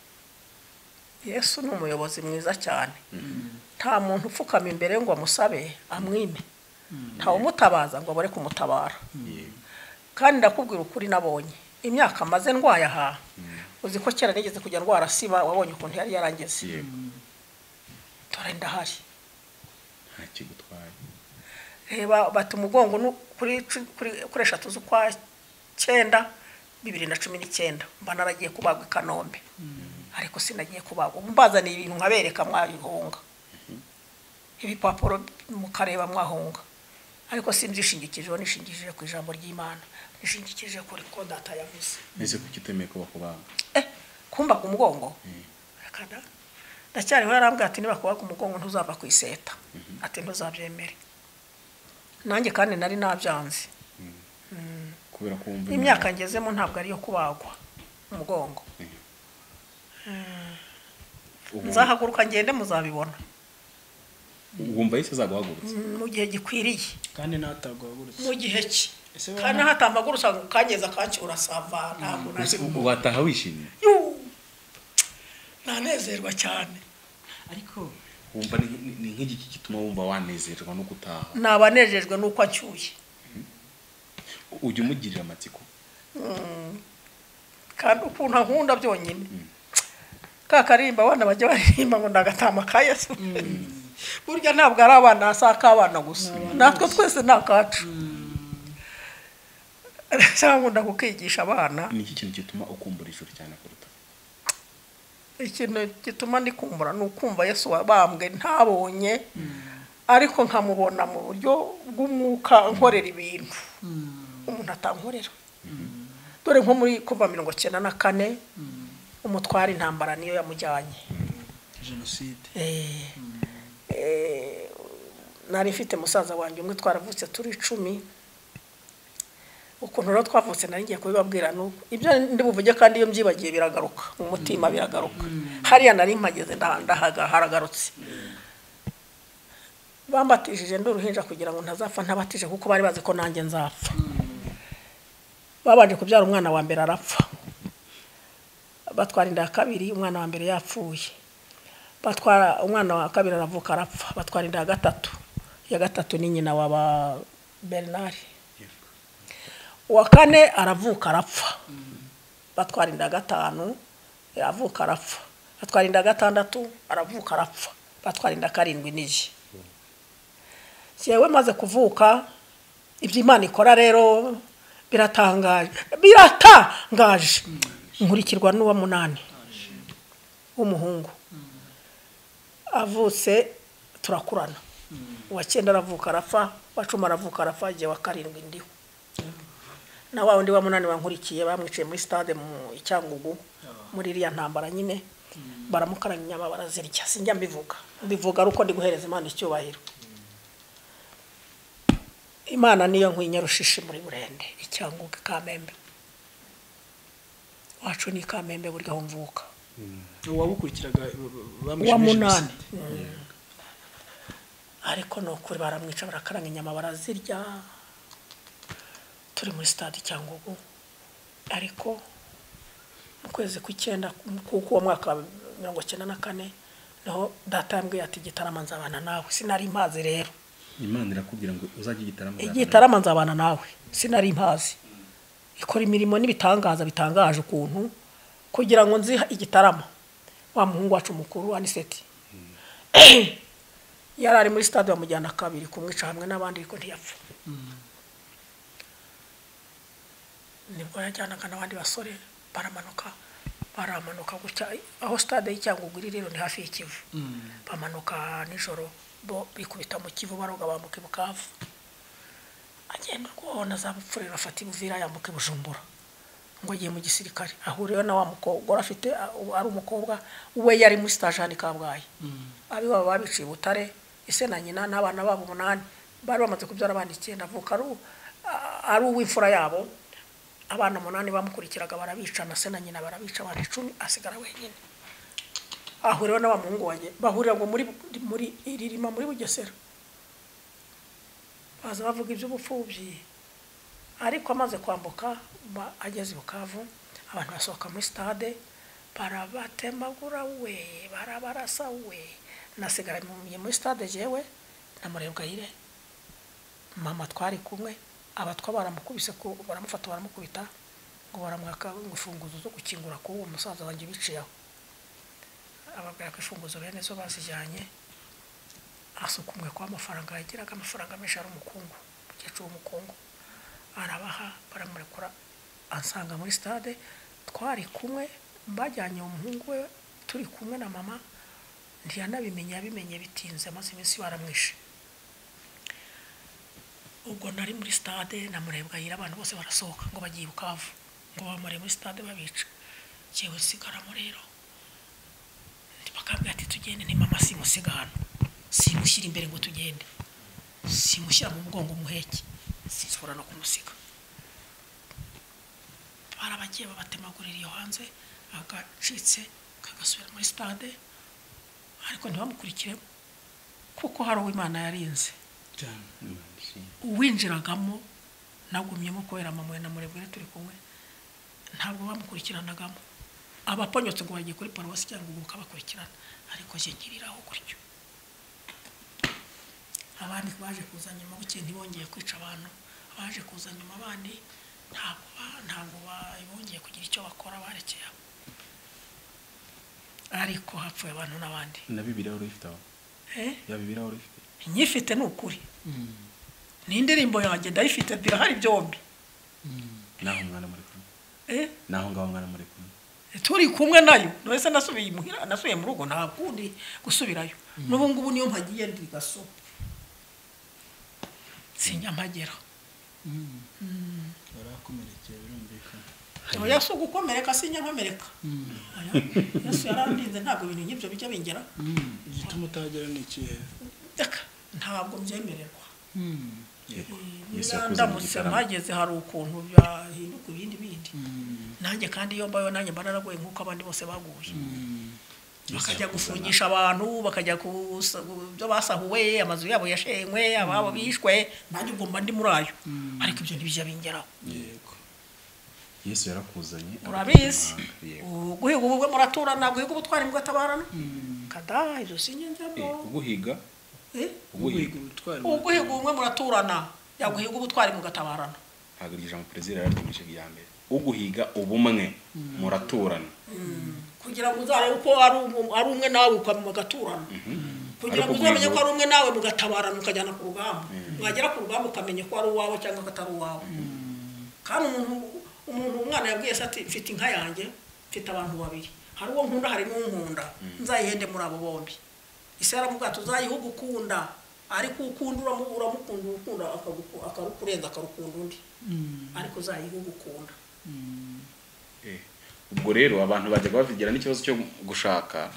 yesu ni umuyobozi mwiza cyane nta muntu upfukama imbere ngo amusabe amwime nta umutabaza ngo abure kumutabara Yego. kandi ndakubwira ukuri nabonye imyaka maze ndwaye aha uzi ko kera nigeze kujya ndwara siba wabonye ukuntu yari yarangeze yego dore ndahari nta kigutwaye reba bata umugongo nu- kuri cu- kuri- kuri eshatu z'ukwa cyenda bibiri na cumi n'icyenda mba naragiye kubagwa i kanombe ariko sinagiye kubagwa ubu mbazaniye ibintu nkabereka mwabihunga ibipapuro mukareba mwahunga ariko sinzishingikijeho nishingikije ku ijambo ry'imana nishingikije kuri ko data yavuze ese kuki utemeye ko bakubaga eh kumba ku mugongo akada ndacyariho yarambwira ati niba kuba ku mugongo ntuzava ku iseta ati ntuzabyemere nanjye kandi nari nabyanze kubera ko wumva imyaka ngezemo ntabwo ariyo kubagwa umugongo ubu- nzahaguruka ngende muzabibona wumva yesu azaguhagurutse mu gihe gikwiriye kandi ntabwo wagurutse mu gihe ki Ese wowe kandi nta- hatamagurutsa kangeza kanki urasava ntabwo nari Ubu wataha wishimye Yu! nanezerwa cyane ariko wumva ni- ni ni nk'igiki gituma wumva wanezerwa no gutaha nabanejejwe n'uko acyuye ujya umugirira amatsiko kandi ukuntu ankunda byonyine ka karimba abana bajya baririmba ngo ni agatama ka yesu burya ntabwo ari abana hasi ak'abana gusa natwe twese ni akacu nkunda kukigisha abana ni iki kintu gituma ukumbura ijuru cyane kuruta ikintu gituma ndikumbura ni ukumva yesu wabambwe ntabonye ariko nkamubona mu buryo bw'umwuka nkorera ibintu umuntu atankorera dore nko muri kuva mirongo cyenda na kane umutwara intambara niyo yamujyanye jenoside Eh, eh, nari mfite musaza wanjye umwe twaravutse turi icumi ukuntu rero twavutse nari ngiye kubibabwira ni uko ibyo ndi buvuge kandi iyo mbyibagiye biragaruka mu mutima biragaruka hariya nari mpageze nda- ndahaga haragarutse bambatishije ndi uruhinja kugira ngo ntazapfa ntabatije kuko bari bazi ko nanjye nzapfa babanje kubyara umwana wa mbere arapfa batwara inda ya kabiri umwana wa mbere yapfuye batwara umwana wa kabiri aravuka arapfa batwara inda ya gatatu iya gatatu ni nyina wa ba bernard uwa kane aravuka arapfa batwara inda ya gatanu aravuka arapfa batwara inda ya gatandatu aravuka arapfa batwara inda ya karindwi n'iyi yewe maze kuvuka ibyo imana ikora rero biratangaje biratangaje nkurikirwa n'uwa munani w'umuhungu avutse turakurana uwa cyenda aravuka arapfa uwa cumi aravuka arapfa igihe wa karindwi ndiho na wa wundi wa munani wankurikiye bamwiciye muri stade mu icyangugu muri iriya ntambara nyine baramukaranya inyama barazirya sinjya mbivuga mbivuga ari uko ndi guhereza imana icyubahiro imana niyo nkwinya rushishi muri burende icyangugu i kamembe wacu ni i kamembe buri aho mvuka uwabukurikiraga uwa munani ariko ni ukuri baramwica barakaranga inyama barazirya turi muri stade cyangwa ubu ariko mu kwezi kw'icyenda k'uwo mwaka wa mirongo cyenda na kane niho data yambwiye ati igitarama nzabana nawe sinari impazi rero imana irakubwira ngo uzajye igitaramo igitarama nzabana nawe sinari impazi ikora imirimo n'ibitangaza bitangaje ukuntu kugira ngo nzi igitarama wa muhungu wacu mukuru aniseti yari ari muri stade bamujyana kabiri kumwica hamwe n'abandi ariko ntiyapfa nibwo yajyanaga n'abandi basore baramanuka baramanuka gutya aho stade y'icyangugu iri rero ni hafi y'ikivu bamanuka nijoro bo bikubita mu kivu baroga bambuka i bukavu agenda ubwo azabupfurira afata ibuvira yambuka ibujumbura ngo agiye mu gisirikare ahuriyeho na wa mukobwa wari afite uh, ari umukobwa we yari muri sitaje hano i kabgayi ab'iwabo babiciye i butare ise na nyina n'abana babo umunani bari bamaze kubyara abana icyenda avuka ari u- a- ari uw'imfura yabo abana umunani bamukurikiraga barabica na se na nyina barabica abana icumi asigara wenyine ahuriyeho na wa muhungu wanjye bahurira ngo muri muri ririma muri bugesera baza bavuga iby'ubupfubyi ariko amaze kwambuka ba- ageze i bukavu abantu basohoka muri stade barabatemagura we barabarasa we nasigara mu- muri stade jewe na murebwayire mama twari kumwe abatwa baramukubise ku- baramufata baramukubita ngo baramwaka ngo imfunguzo zo gukingura k'uwo musaza wanjye biciyeho ababwira ko imfunguzo bene zo bazijyanye asukumwe kwa amafaranga yagiraga amafaranga menshi ari umukungu umukecuru w'umukungu arabaha baramurekura ansanga muri stade twari kumwe bajyanye umuhungu we turi kumwe na mama ntiyanabimenye yabimenye bitinze amaze iminsi baramwishe ubwo nari muri stade namurebwa yira abantu bose barasohoka ngo bagiye i bukavu ngo bamare muri stade babica jyewe nsigaramo rero bakambwira ati tugende ni mama simusiga hano simushyira imbere ngo tugende simushyira mu mugongo umuheke sinshobora no kumusiga barabagiye babatemagurira iyo hanze agacitse kagasubira muri stade ariko ntibamukurikiremo kuko hari uwo imana yarinze uwinjiragamo nagumyemo kubera mama na murebwere turi kumwe ntabwo bamukurikiranagamo abaponyotse ngo bagiye kuri paruwasi cyangwa ubu bakabakurikirana ariko njye nkiriraho gutyo abandi baje kuza nyuma bukeye ntibongeye kwica abantu abaje kuza nyuma abandi ntabwo ba- ntabwo ba- bongeye kugira icyo bakora barekeye aho ariko hapfuye abantu n'abandi na bibiliya wari uyifite aho Eh? ya bibiliya wari uyifite inyifite ni ukuri n'indirimbo yanjye ndayifite birahari byombi naho mwana muri kumwe Eh? naho ngaho mwana muri kumwe turi kumwe nayo nahise nasubiye imuhira nasubiye mu rugo ntabwo ndi gusubirayo n'ubu ngubu niyo mpagiye ndi gaso sinyampagera barakomerekeye birumvikana oya si ugukomereka sinyankomereka Oya, yesu yarandinze ntabwo ibintu nk'ibyo bijya bingera igituma utahagera ni ikihe reka ntabwo byemererwa Yesu Niba yakoze mu ndamutse gitaramo. mpageze hari ukuntu byahinduka ibindi bindi nanjye kandi iyo mbayeho nanjye mba naragoye nk'uko abandi bose baguye bakajya gufungisha abantu bakajya ku sa- ku byo basahuwe amazu yabo yashenywe ababo bishwe nanjye ubwo mba ndi muri ayo ariko ibyo ntibijya bingeraho yego yesu yarakuzanye urabizi aguha Yego. U- guhiga ubugwe muraturana guhiga ubutwari mugatabarana kada ibyo singenderamo Eh, uguhiga Eh? uguhiga ubutwari uguhiga ubumwe muraturana yaguhiga ubutwari mugatabarana ntabwo iri ijambo perezida yararyimisha rya mbere uguhiga ubumwe muraturana kugira ngo uzarebe ko ari umu- ari umwe nawe uka- mugaturana kugira ngo Ariko uzamenye guhiga- ko ari umwe nawe mugatabarana ukajyana ku rugamba mwagera ku rugamba ukamenya ko ari uwawe cyangwa ko atari uwawe kandi umuntu umuntu umwana yabwiye se ati mfite inka yanjye mfite abantu babiri hari uwo nkunda hari n'unkunda nzayihende muri abo bombi isi yaravuga ati uzayihuge ukunda ariko uwo ukunda uramu- uramukunda ukunda akaguku- akarukurenza akarukunda undi ariko uzayihuge ukunda Eh, ubwo rero abantu bajyaga babigira n'ikibazo cyo gushaka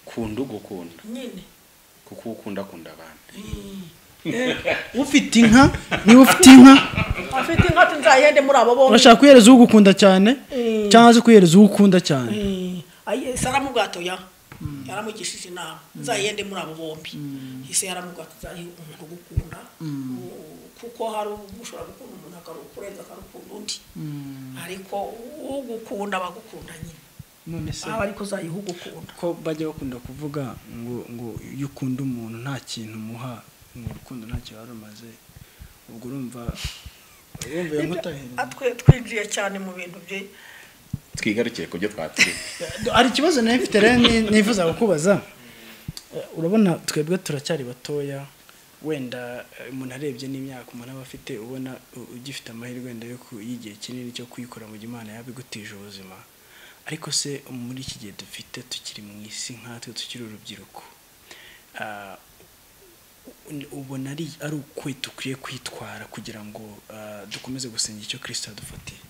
kunda ugukunda nyine kuko uwo ukunda akunda abantu ufite inka niba ufite inka afite inka ati nzayihende muri abo bombi urashaka kuyihereza ugukunda cyane cyangwa se kuyihereza uwo ukunda cyane ayi se aramubwata ya yaramugishije inama nzayende muri abo bombi hise yaramubwata uzahe umuntu ugukunda u- kuko hari ubwo ushobora gukunda umuntu akarukurenza akarukunda undi ariko ugukunda abagukunda nyine none se aba ariko uzayiha ugukunda ko bajya bakunda kuvuga ngo ngo iyo ukunda umuntu nta kintu umuha ngo urukundo ntacyo warumaze ubwo urumva urumva iyo nkota Ah, twe- twinjiye cyane mu bintu bye twigarukire ku byo twatwiye hari ikibazo nawe mfite rero ni- nifuza kukubaza Eh, urabona twebwe turacyari batoya wenda eh, umuntu arebye n'imyaka umuntu aba afite ubona u- ugifite amahirwe wenda yo ku- y'igihe kinini cyo kuyikora mu gihe imana yabigutije ubuzima ariko se muri iki gihe dufite tukiri mu isi nkatwe tukiri urubyiruko ah, u- ubona ari ari ukwe dukwiye kwitwara kugira ngo ah, dukomeze gusenga icyo kirisita yadufatiye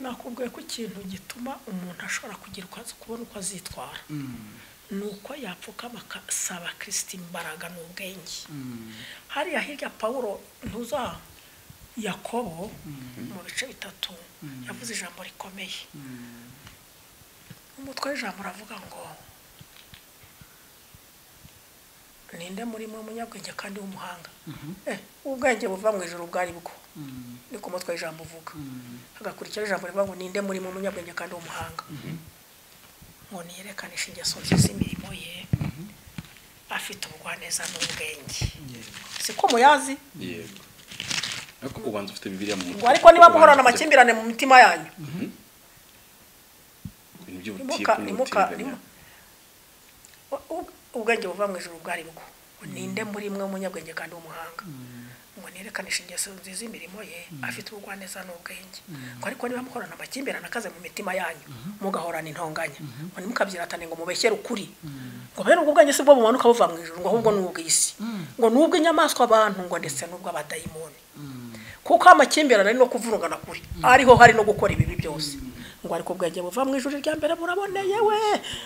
nakubwiye ko ikintu gituma umuntu ashobora kugira uko azi- kubona uko azitwara ni uko yapfukama akasaba kirisiti imbaraga n'ubwenge hariya hirya pawulo ntuza yakobo mu bice bitatu yavuze ijambo rikomeye umutwe w'ijambo uravuga ngo ninde muri mwe munyabwenge kandi w'umuhanga Eh, ubwenge buva mu ijoro ubwo ari bwo niko umutwe w'ijambo uvuga hagakurikiraho ijambo rivuga ngo ninde muri mwe munyabwenge kandi w'umuhanga ngo niyerekanisha ingeso nziza z'imirimo ye afite ubugwaneza n'ubwenge siko muyazi yego ariko ubanza ufite bibiliya mu ngo ariko niba muhorana Ubanza ufite- amakimbirane mu mitima yanyu ibintu by'ubutiku imuka imuka n'ubutiriganya imuka U- ubwenge buva mu ijoro ubwo ari bwo ngo ninde muri mwe umunyabwenge kandi w'umuhanga ngo niyerekane ingeso nziza imirimo ye afite ubugwaneza n'ubwenge ngo ariko niba muhorana amakimbirane akaze mu mitima yanyu mugahorana intonganya ngo ntimukabyiratane ngo mubeshyere ukuri ngo bene ubwo bwanyu si bwo bumanuka buva mu ijoro ngo ahubwo ni ubw'isi ngo ni ubw'inyamaswa abantu ngo ndetse n'ubw'abadayimoni kuko amakimbirane ari no kuvurungana kuri ariho hari no gukora ibibi byose ngo ariko ubwenge buva mu ijoro rya mbere buraboneye we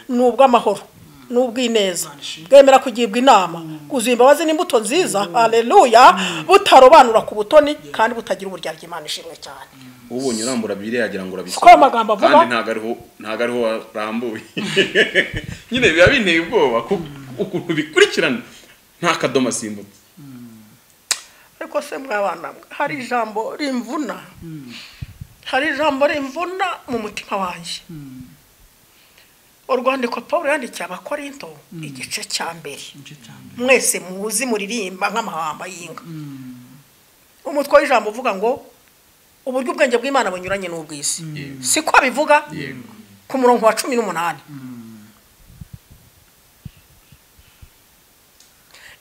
ni ubw'amahoro ni ubw'ineza bwemera kugibwa inama kuzuye imbabazi n'imbuto nziza aleluya butarobanura ku butoni kandi butagira uburyarya imana ishimwe cyane ubonye urambura bibiliya yagira ngo urabisoma Siko ayo magambo avuga? kandi ntabwo ariho ntabwo ariho warambuye nyine biba binteye ubwoba kuko ukuntu bikurikirana nta kadomo asimbutse ariko se mwabana mwe hari ijambo rimvuna hari ijambo rimvuna mu mutima wanjye urwandiko paul yandikiye abakorinto igice cya mbere mwese muzi muririmba nk'amahamba y'inka umutwe w'ijambo uvuga ngo uburyo ubwenge bw'imana bunyuranye n'ubw'isi Yego. siko abivuga yego ku murongo wa cumi n'umunani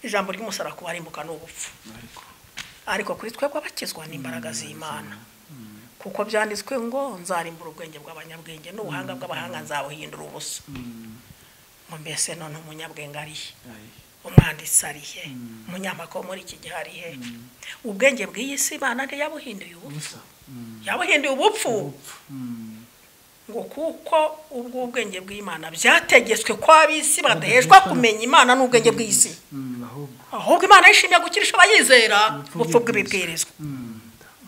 ijambo ry'umusaraba ku barimbuka ni ubupfu ariko kuri twebwe abakizwa ni imbaraga z'imana kuko byanditswe ngo nzarimbura ubwenge bw'abanyabwenge n'ubuhanga bw'abahanga nzabuhindura ubusa ngo mbese none umunyabwenge arihe umwanditsi arihe umunyamakuru wo muri iki gihe arihe ubwenge bw'iyi si imana ntiyabuhinduye ubupfu yabuhinduye ubupfu ngo kuko ubwo ubwenge bw'imana byategetswe ko ab'isi badahejwa kumenya imana n'ubwenge bw'isi ahubwo ahubwo imana yishimiye gukirisha abayizera ubupfu bw'ibibwirizwa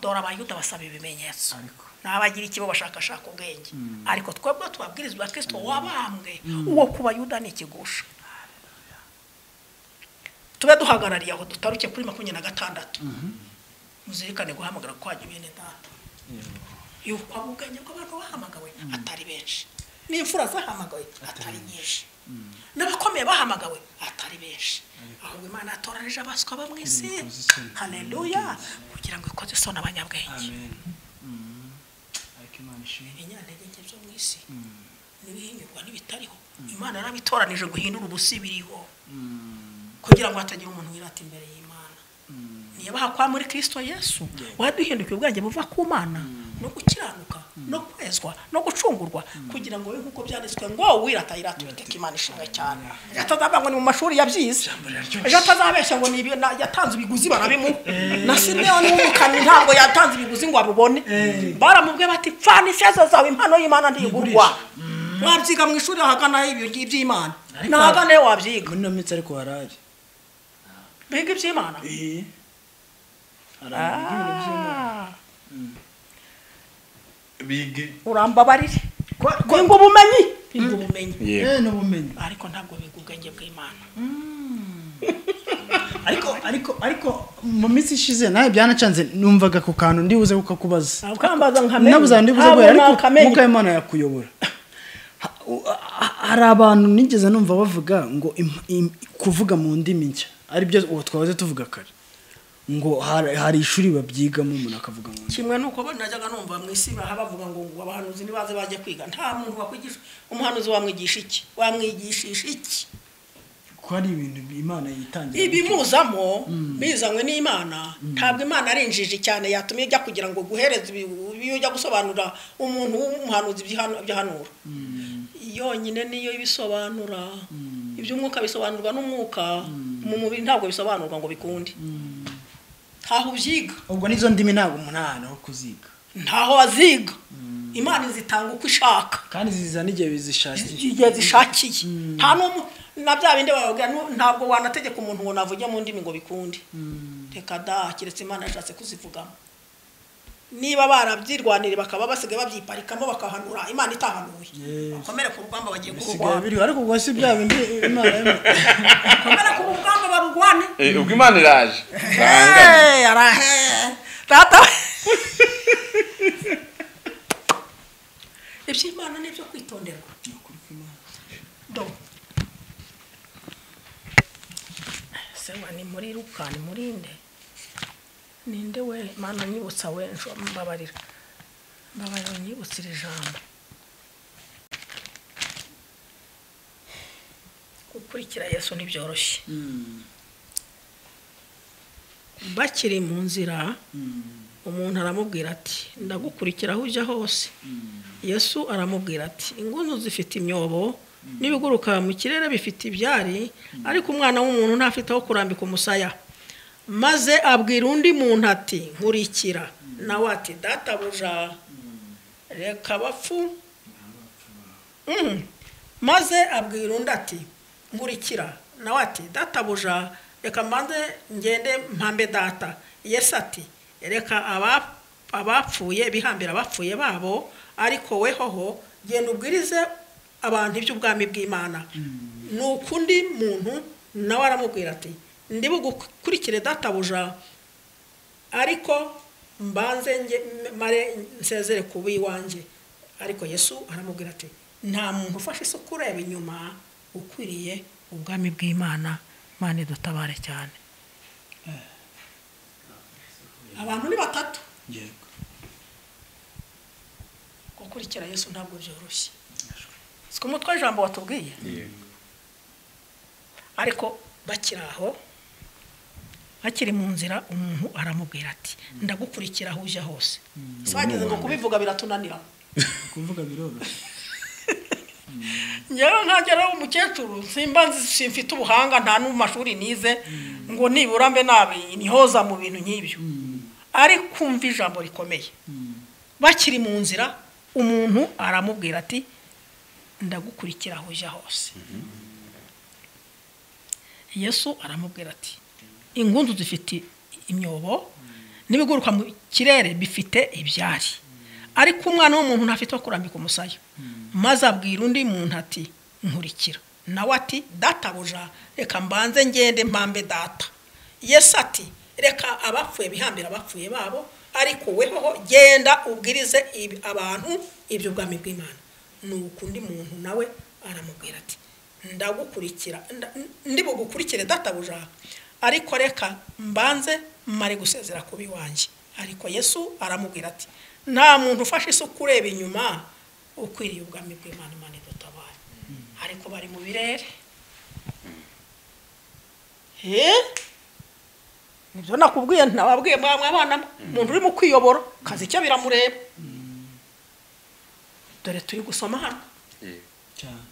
dore abayuda basaba ibimenyetso ariko n'abagira ikibo bashakashaka ubwenge ariko twebwe tubabwirizwa kristo wabambwe uwo ku bayuda ni ikigusha tube duhagarariye aho dutaruke kuri makumyabiri na gatandatu muzirikane guhamagara ko hajya bene data yuko ubwenge bw'abantu bahamagawe atari benshi n'imfura zahamagawe atari nyinshi n'abakomeye bahamagawe atari benshi ahubwo imana yatoranije abaswa bo mu isi haleluya kugira ngo ikoze isoni abanyabwenge ariko imana ishimwe inyantege nke zo mu isi n'ibihinyurwa n'ibitariho imana yarabitoranije guhindura ubusa biriho kugira ngo hatagira umuntu wirata imbere y'imana niba hakwa muri kirisito yesu waduhindukiye ubwenge buva ku mana no gukiranuka no kwezwa no gucungurwa kugira ngo we nk'uko byanditswe ngo wirata yirata uwiteka imana ishimwe cyane yatazava ngo ni mu mashuri yabyize ejo atazabeshya ngo ni ibi- na- yatanze ibiguzi barabimuha na simeyoni w'umukami ntabwo yatanze ibiguzi ngo abibone baramubwiye bati pfana ifeza zawe impano y'imana ntigurwa wabyiga mu ishuri ahagana ibyo ngi- iby'imana ni ahagana iyo wabyiga muri ino minsi ariko harari biga iby'imana eee biga urambabarire biga ubumenyi biga ubumenyi Yeah. n'ubumenyi ariko ntabwo biga ubwenge bw'imana ariko ariko ariko mu minsi ishize nawe byanacanze numvaga ku kantu ndibuze kukakubaza ukambaza nabuze ahantu ndibuze guhera ariko mwuka w'imana yakuyobora Ha- u- ha- hari abantu nigeze numva bavuga ngo im- im- kuvuga mu ndimi nshya aribyo uwo twahoze tuvuga kare ngo hari hari ishuri babyigamo umuntu akavuga mu ndimi kimwe nuko bo najyaga numva mu isi baha bavuga ngo ngo abahanuzi nibaze bajye kwiga nta muntu wakwigisha umuhanuzi wamwigisha iki wamwigishisha iki ko hari ibintu imana yitangira ibimuzamo bizanywe n'imana ntabwo imana ari injiji cyane yatumye ijya kugira ngo guhereze ibi- ibyo ujya gusobanura umuntu w'umuhanuzi ibyihanu- ibyahanura yonyine niyo ibisobanura iby'umwuka bisobanurwa n'umwuka mu mubiri ntabwo bisobanurwa ngo bikunde ntaho ubyiga ubwo n'izo ndimi ntabwo umuntu aha ahantu ho kuziga ntaho waziga imana izitanga uko ishaka kandi zizana igihe bizishakiye igihe zishakiye nta n'umu na bya bindi bababwira nu- ntabwo wanategeka umuntu ngo navuge mu ndimi ngo bikunde reka da keretse imana yashatse kuzivugamo niba barabyirwanire bakaba basigaye babyiparikamo bakahanura imana itahanuye bakomere ku rugamba bagiye bisigaye kurwana biriho ariko ubwo si bya bindi imana yema- bakomere ku rugamba barurwane Eh, ubwo imana iraje Arangane. Hey, arahe. data iby'imana ni ibyo kwitonderwa Do. sewa ni muri ruka ni muri nde ninde we mana nyibutsa we nsho- mbabarira mbabarira nyibutsa iri jambo gukurikira yesu ntibyoroshye bakiri mu nzira umuntu aramubwira ati ndagukurikira aho ujya hose yesu aramubwira ati ingunu zifite imyobo n'ibiguruka mu kirere bifite ibyari ariko umwana w'umuntu ntafite aho kurambika umusaya maze abwira undi muntu ati nkurikira nawe ati databuja reka bapfu Mm. maze abwira undi ati nkurikira nawe ati databuja reka mbanze ngende mpambe data yesu ati reka aba- abapfuye bihambira abapfuye babo ariko we hoho genda ubwirize abantu iby'ubwami bw'imana ni ukundi muntu nawe aramubwira ati ndi bugukurikire databuja ariko mbanze nge mare nsezere ku b'iwanjye ariko yesu aramubwira ati nta muntu ufashe isuku ureba inyuma ukwiriye ubwami bw'imana imana idutabare cyane abantu ni batatu gukurikira yesu ntabwo byoroshye siko umutwe w'ijambo watubwiye ariko bakiri aho akiri mu nzira umuntu aramubwira ati ndagukurikira aho ujya hose swageze ngo kubivuga biratunanira kuvuga biroroshye njyewe ntagera ari umukecuru simba nzi- mfite ubuhanga nta n'amashuri nize ngo nibura mbe nabi nihoza mu bintu nk'ibyo ari kumva ijambo rikomeye bakiri mu nzira umuntu aramubwira ati ndagukurikira aho ujya hose yesu aramubwira ati ingunzu zifite imyobo n'ibiguruka mu kirere bifite ibyari ariko umwana w'umuntu ntafite aho kurambika umusaya maze abwira undi muntu ati nkurikira nawe ati databuja reka mbanze ngende mpambe data yesu ati reka abapfuye bihambire abapfuye babo ariko wehoho genda ubwirize ibi- abantu iby'ubwami bw'imana nuko undi muntu nawe aramubwira ati ndagukurikira nda- ndi bugukurikire databuja ariko reka mbanze mare gusezera kuba iwanjye ariko yesu aramubwira ati nta muntu ufashe isuku ureba inyuma ukwiriye ubwami bw'imana imana idutabaye ariko bari mu birere Eh? nibyo nakubwiye ntababwiye mwamwe abana umuntu urimo kwiyobora kazi icyo biramureba dore turi gusoma hano cyane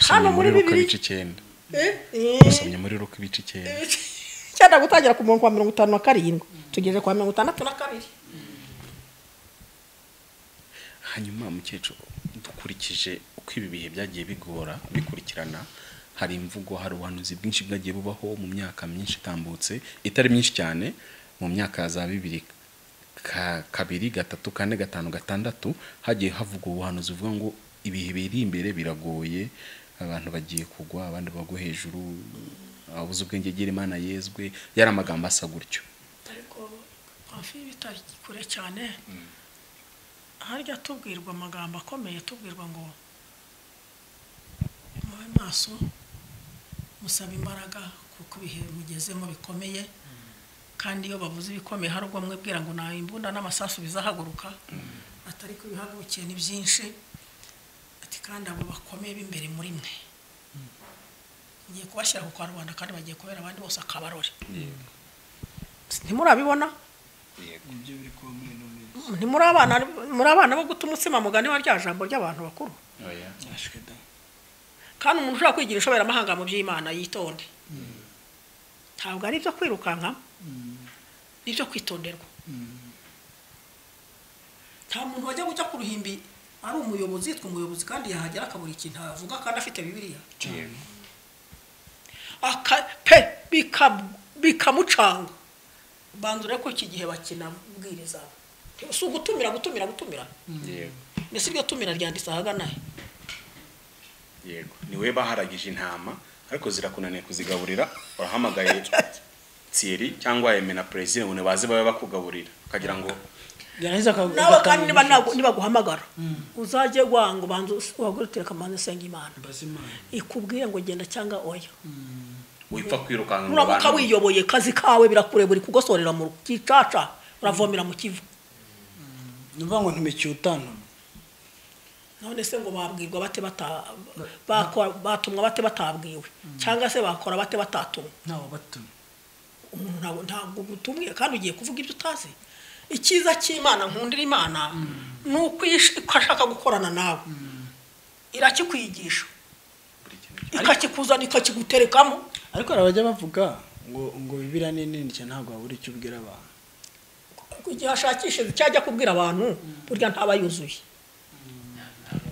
hano muri bibiri ibice icyenda dusomye cyenda muri ruka ibice icyenda gutangira ku murongo wa mirongo itanu na karindwi tugeze ku wa mirongo itandatu na kabiri hanyuma mukecuru dukurikije uko ibi bihe byagiye bigora bikurikirana hari imvugo hari ubuhanuzi bwinshi bwagiye bubaho mu myaka myinshi itambutse itari myinshi cyane mu myaka ya za bibiri ka- kabiri gatatu kane gatanu gatandatu hagiye havugwa ubuhanuzi buvuga ngo ibihe biri imbere biragoye abantu bagiye kugwa abandi bagwa hejuru abuze ubwenge agira imana yezwe yari amagambo asa gutyo ariko hafi bitari kure cyane harya tubwirwa amagambo akomeye tubwirwa ngo mube maso musaba imbaraga kuko ibihe mugezemo bikomeye kandi iyo bavuze ibikomeye hari ubwo mwibwira ngo nta imbunda n'amasasu bizahaguruka atari ko ibihagurukiye ni byinshi ati kandi abo bakomeye b'imbere muri mwe ngiye kubashyira ku karubanda kandi bagiye kubera abandi bose akabarore ntimurabibona nibyo biri kuba muri ino minsi ntimuri abana muri abana bo guta umutsima mugani wa rya jambo ry'abantu bakuru byashwe da kandi umuntu ushobora kwigira ishoberamahanga mu by'imana yitonde ntabwo ari ibyo kwirukanka ni ibyo kwitonderwa nta muntu wajya gujya ku ruhimbi ari umuyobozi yitwa umuyobozi kandi yahagera akabura ikintu avuga kandi afite bibiliya cyane aka pe bika- bikamucanga banzure ko iki gihe bakina bwiriza si ugutumira gutumira gutumira yego mbese iryo tumira ryanditse ahagana he yego niwe baharagije intama ariko zirakunaniye kuzigaburira wahamagaye tsiyeri cyangwa emena perezida ngo baze babe bakugaburira ukagira ngo yarangiza akavuga nawe kandi niba ntago- nibaguhamagara uzajye wangu banza wagurutire akamanza usenga imana mbaza imana ikubwiye ngo genda cyangwa oya wipfa kwirukanka mu uramuka bantu wiyoboye kazi kawe birakure buri kugosorera mu gicaca uravomera mu kivu ni ukuvuga ngo ntumekiye utanama none se ngo babwirwa bate bata- bakora- batumwa bate batabwiwe cyangwa se bakora bate batatumwa ntawe batumye umuntu ntabwo ntabwo utumwiye kandi ugiye kuvuga ibyo utazi icyiza cy'imana nkundira imana ni uko ish- uko ashaka gukorana nawe irakikwigisha ikakikuzana ikakiguterekamo ariko hari abajya bavuga ngo ngo bibiriya ni nini cyane ntabwo wabura icyo ubwira abantu ku gihe ashakishije icyo ajya kubwira abantu burya ntaba yuzuye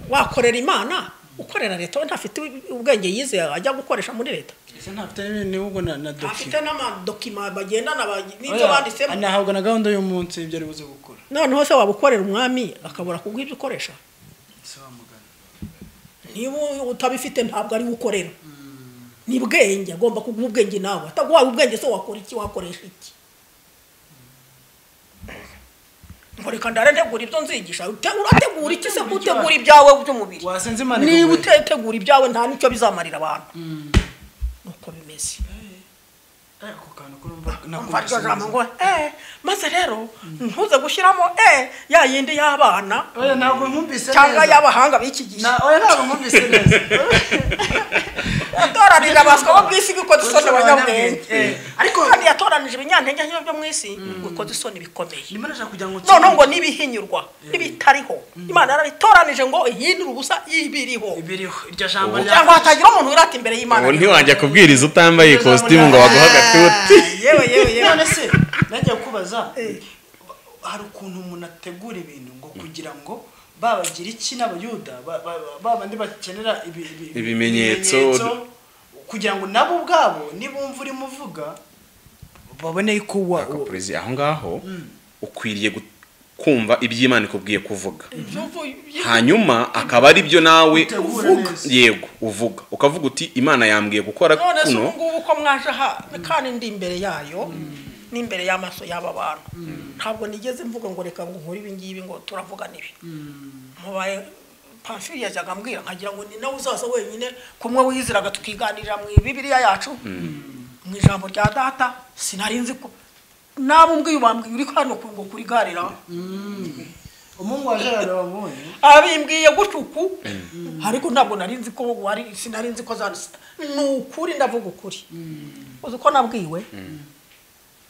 wakorera imana ukorera leta we ntafite ubwenge yizeye ajya gukoresha muri leta ese ntafite n'ibindi ahubwo na na afite dokima n'amadokima bagendana ba- n'ibyo banditsemo anahabwa na gahunda y'umunsi y'ibyo ari buze gukora noneho se wabukorera umwami akabura kuguha ibyo ukoresha si wamugana niba utabifite ntabwo ari we ukorera ni bwenge agomba kuguha ubwenge nawe ataguhaye ubwenge se wakora iki wakoresha iki ngo reka ndarategura ibyo nzigisha Ute- urategura iki se ko utegura ibyawe by'umubiri wasenze imana niba ikaguhera. utetegura ibyawe nta n'icyo bizamarira abantu nuko bimeze ako kantu kurumva umva iryo jambo ngo eee maze rero ntuze gushyiramo eee ya yindi y'abana oya ntabwo nkumvise cyangwa neza y'abahanga b'iki gihe Na- oya ntabwo nkumvise neza yatoranije abaswa bo mu isi ngo ukoze isoni abanyabwenge Eh, ariko ariko kandi yatoranije ibinyantenge nk'ibyo byo mu isi ngo ukoze isoni bikomeye Imana ashaka kugira ngo noneho ngo n'ibihinyurwa n'ibitariho imana yarabitoranije ngo ihindure ubusa ibiriho ibiriho iryo jambo rya cyangwa hatagira umuntu wirata imbere y'imana ubu ntiwajya kubwiriza utambaye ikositimu ngo baguhe agatuti yewe yewe yewe none se najya kubaza hari ukuntu umuntu ategura ibintu ngo kugira ngo babagira iki n'abayuda ba- ba- ba- ba bandi bakenera ibi- ibi- Ibimenyetso. ibimenyetso, kugira ngo nabo ubwabo nibumva urimo uvuga babone ko wa- Ako wa- perezi, aho ngaho ukwiriye gu- kumva iby'imana ikubwiye kuvuga hanyuma akaba ari byo nawe Utegura uvuga neza. yego uvuga ukavuga uti imana yambwiye gukora none se kuno ubu ngubu ko mwaje aha kandi ndi imbere yayo n'imbere y'amaso y'aba bantu ntabwo nigeze mvuga ngo reka ngo nkore ibi ngibi ngo turavugana ibi mubaye pamfiri yajyaga ambwira nkagira ngo ni nawe uzaza wenyine kumwe wiziraga tukiganirira mu bibiriya yacu mu ijambo rya data sinari nzi ko nawe umbwiye ubambwiye uri hano ku- ngo kurigarira umuhungu wa gerard wabonye abimbwiye gutya uku ariko ntabwo nari nzi ko wari sinari nzi ko zanditse ni ukuri ndavuga ukuri uzi uko nabwiwe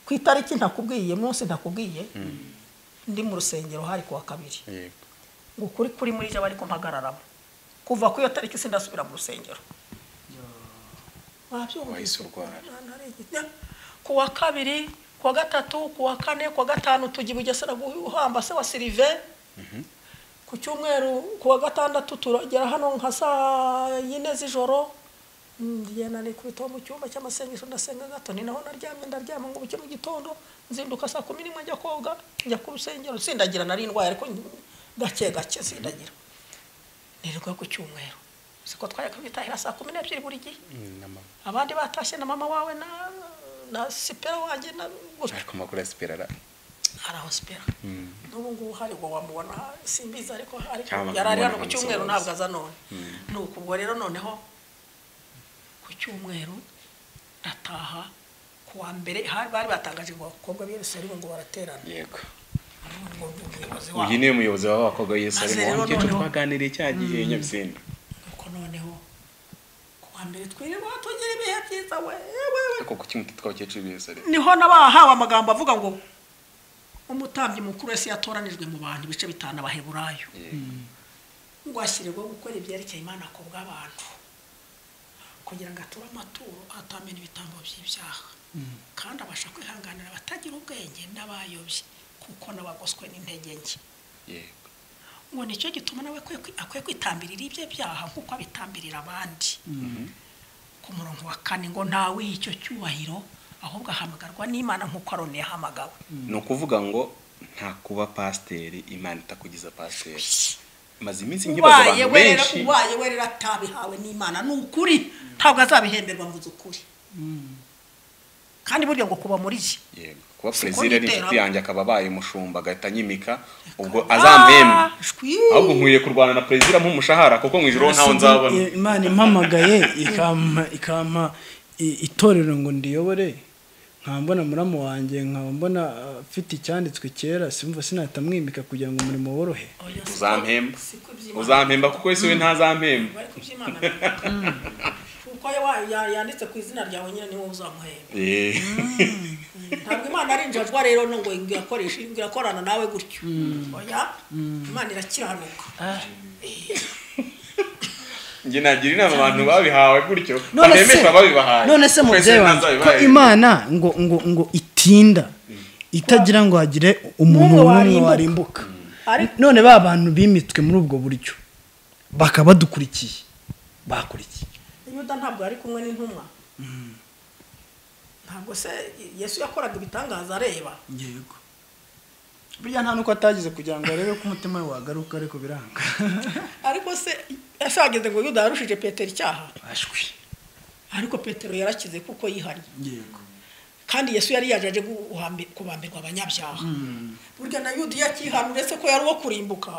ku itariki ntakubwiye munsi ntakubwiye ndi mu rusengero hari ku wa kabiri Yego. ngo ukuri kuri muri jye bari kumpagararamo kuva ku iyo tariki sindasubira mu rusengero wabyumvise ku wa kabiri ku wa gatatu ku wa kane ku wa gatanu tugiye bugesera guhamba se wa sirive ku cyumweru ku wa gatandatu turagera hano nka saa yine z'ijoro ngenda nikubitaho mu cyumba cy'amasengesho ndasenga gato ni naho naryamye ndaryama ngo buke mu gitondo nzinduka saa kumi n'imwe njya koga njya ku rusengero sindagira nari indwaye ariko gake gake sindagira nirirwa ku cyumweru siko twayakabitahira saa kumi n'ebyiri buri gihe abandi batashye na mama wawe na na sipera wanjye na gutyo ariko amakuru ya sipera ara- hari aho sipera n'ubu ngubu hari ngo wamubona simbizi ariko ariko Cyangwa yari ari hano ku kumubona cyumweru nk'umusozi. ntabwo aza none nuko ubwo rero noneho ku cyumweru ndataha ku wa mbere hari- bari batangaje ngo abakobwa b'Yerusalemu ngo baraterana yego None ngo ngo umuyobozi wabo uyu ni umuyobozi w'abakobwa w'Yerusalemu Maze rero wa mukecuru noneho- twaganiriye cya gihe Nyabisinda nuko noneho ku wa mbere twirirwa tugira ibihe byiza we we ariko kuki muti twabakecuru b'Yerusalemu niho n'abahawe amagambo avuga ngo umutambyi mukuru wese yatoranijwe mu bantu ibice bitanu abaheburayo ngo ashyirirweho gukora ibyerekeye imana ku bw'abantu kugira ngo ature amaturo atamena ibitambo by'ibyaha kandi abasha kwihanganira abatagira ubwenge n'abayobye kuko n'abagoswe n'intege nke yego ngo nicyo gituma nawe akwiye kwi- akwiye kwitambirira ibye byaha nk'uko abitambirira abandi ku murongo wa kane ngo ntawe icyo cyubahiro ahubwo ahamagarwa n'imana nk'uko aroni yahamagawe ni ukuvuga ngo nta kuba pasiteri imana itakugiza pasiteri maze iminsi nkibaza ubaye abantu we rero- benshi ubaye we rero atabihawe n'imana ni ukuri ntabwo azabihemberwa mvuze ukuri kandi burya ngo kuba muri ye yego kuba Siko perezida ari inshuti niteramo. yanjye akaba abaye umushumba agahita anyimika ubwo Ah, azampembe shwi. ahubwo nkwiye kurwana na perezida ampa umushahara kuko mu ijoro ntawe nzabona I- imana impamagaye ikampa ikampa i- itorero ngo ndiyobore nkambona muramu wanjye nkaba mbona uh, afite icyanditswe kera simva sinahita mwimika kugira ngo umurimo worohe Oya, siko- uzampemba siko iby'Imana uzampemba kuko ese we ntazampemba ariko iby'imana bivuga. kuko ya- ya- yanditse ku izina ryawe nyine niwe uzamuhemba Eh, ntabwo imana ari injajwa rero no ngo ingakoresha ingakorana nawe gutyo oya imana irakiranuka njye nagira inama abantu babihawe gutyo none se bahemesha ababibahaye none se mubyeyi wanjye ko imana ngo ngo ngo itinda itagira ngo hagire umuntu N'umwe n'umwe warimbuka. warimbuka Ariko- none ba bantu bimitwe muri ubwo buryo bakaba badukurikiye bakurikiye yuda ntabwo yari kumwe n'intumwa ntabwo se yesu yakoraga ibitangaza areba yego burya nta nuko atagize kugira ngo arebe ko umutima we wagaruka ariko biranga ariko se ese wageze ngo yuda yarushije petero icyaha ashwi ariko petero yarakize kuko yihariye yego kandi yesu yari yaje aje guhambi- kubambirwa abanyabyaha burya na yuda iyo akihanura ese ko yari uwo kurimbuka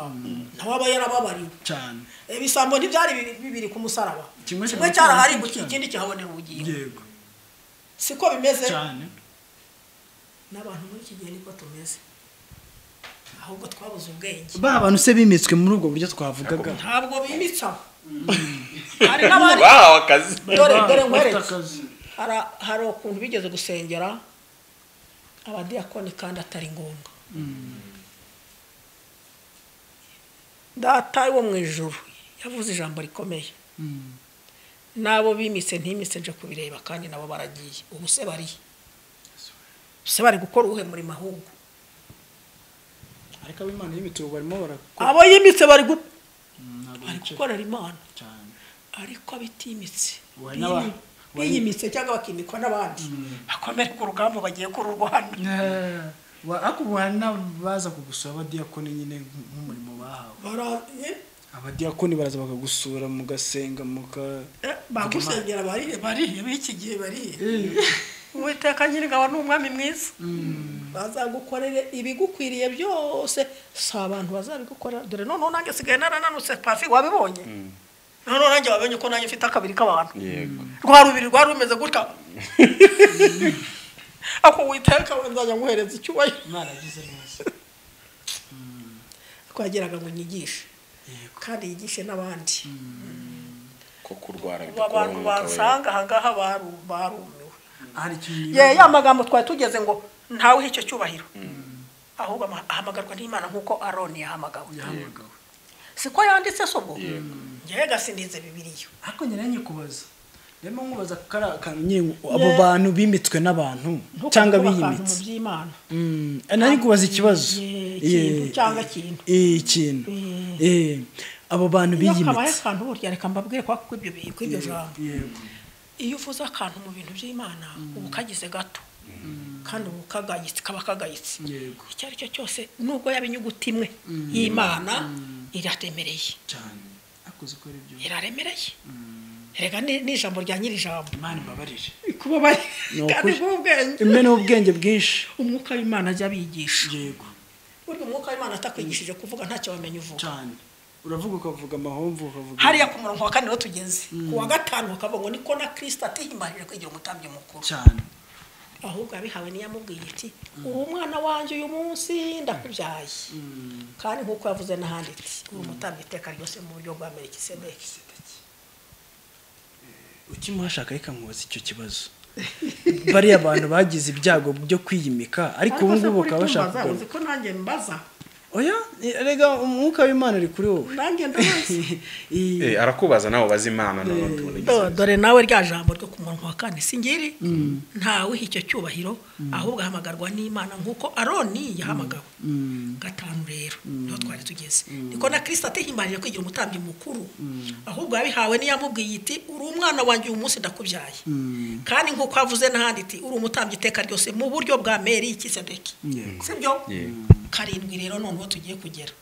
nawe aba yarababariwe cyane ibisambo ntibyari bibiri- bibiri ku musaraba Kimwe kimwe cyarahari, cyarahari ngo ikindi ikindi kihabonera ubugingo yego siko bimeze cyane n'abantu muri iki gihe niko tumeze ahubwo twabuze ubwenge ba bantu se bimitswe muri ubwo buryo twavugaga ntabwo bimitsaho hari n'abandi bahawe akazi dore dore bafite nkwereke akazi Hara- hari ukuntu bigeze gusengera abadiyakoni kandi atari ngombwa data wo mu ijuru yavuze ijambo rikomeye n'abo bimitse ntimitse nje kubireba kandi nabo baragiye ubu se barihe se bari gukora uwuhe murimo ahubwo ariko ab'imana y'imitubu barimo barakora abo yimitse bari gu- ntabwo bari bicara gukorera imana cyane ariko abitimitse Ubu hari n'aba- biyimi- biyimitse cyangwa bakimikwa n'abandi bakomere ku rugamba bagiye kuri rwanda ariko ubu hari n'abaza kugusura abadiyakoni nyine nk'umurimo bahawe baraye abadiyakoni baraza bakagusura mugasenga muka bagusengera barihe barihe b'iki gihe barihe uwiteka nyir'ingabo ni umwami mwiza bazagukorere ibigukwiriye byose si abantu bazabigukorera dore noneho nanjye nsigaye narananutse pafi wabibonye noneho nanjye wabonye ko nanjye mfite akabiri k'abantu yego rwa rubiri rwari rumeze gutya ako witeka we nzajya nguhereza icyubahiro mwaragize neza twageraga ngo nyigishe kandi yigishe n'abandi ko kurwara bidakuraho abantu umwuka wera basanga ahangaha baru- barumiwe hari ikintu ye nibaza ya magambo twari tugeze ngo ntawe icyo cyubahiro ahubwo ama- ahamagarwa n'imana nk'uko aroni yahamagawe yahamagawe siko yanditse se ubwo Yego. ngewe gasindize bibiriya ariko nyine nyikubaza rero nkubaza kari akantu nyine abo bantu bimitswe n'abantu cyangwa biyimitse by'imana Mm, nari kubaza ikibazo Ye, Ye, ikintu cyangwa ikintu. eh, ikintu Eh, abo bantu iyo kabaye biyimitse akantu burya reka mbabwire kwa kw'ibyo bi- kw'ibyo jambo yego iyo uvuze akantu mu bintu by'imana uba ukagize gato kandi uba ukagayitse kaba kagayitse yego icyo ari cyo cyose nubwo yaba inyuguti imwe y'imana iraremereye cyane akoze uko ari byo iraremereye rega ni ni ijambo rya nyiri ijambo imana ibabarire kuba bari Ni ukuri. kandi bw'ubwenge imwe n'ubwenge bwinshi umwuka w'imana ajya abigisha yego burya umwuka w'imana atakwigishije kuvuga ntacyo wamenya uvuga cyane uravuga ukavuga amahomvu ukavuga hariya ku murongo wa kane niho tugeze ku wa gatanu bakavuga ngo niko na kirisita atihimarije kwigira umutambyi mukuru cyane ahubwo abihawe niyamubwiye iti uri umwana wanjye uyu munsi ndakubyaye kandi nk'uko yavuze n'ahandi iti uri umutambyi iteka ryose mu buryo bwa merikisedeki ukimuha ashaka reka nkubaza icyo kibazo bariya bantu bagize ibyago byo kwiyimika ariko ubu ngubu bakaba bashaka uzi kugaruka ko nanjye mbaza oya eh, erega umwuka w'imana uri kuri wowe nanjye ndabaza Eh, Eh, arakubaza nawe ubaza imana none tubona igihe. Do- dore nawe rya jambo ryo ku munwa wa kane singiri ntawe icyo cyubahiro ahubwo ahamagarwa n'imana nk'uko aroni yahamagawe gatanu rero niho twari tugeze niko na kirisita atihimarije kwigira umutambyi mukuru ahubwo yabihawe n'iyamubwiye iti uri umwana wanjye uyu munsi ndakubyaye kandi nk'uko avuze n'ahandi iti uri umutambyi iteka ryose mu buryo bwa meri y'ikisedeki Yego. sibyo Yego. karindwi rero noneho tugiye kugera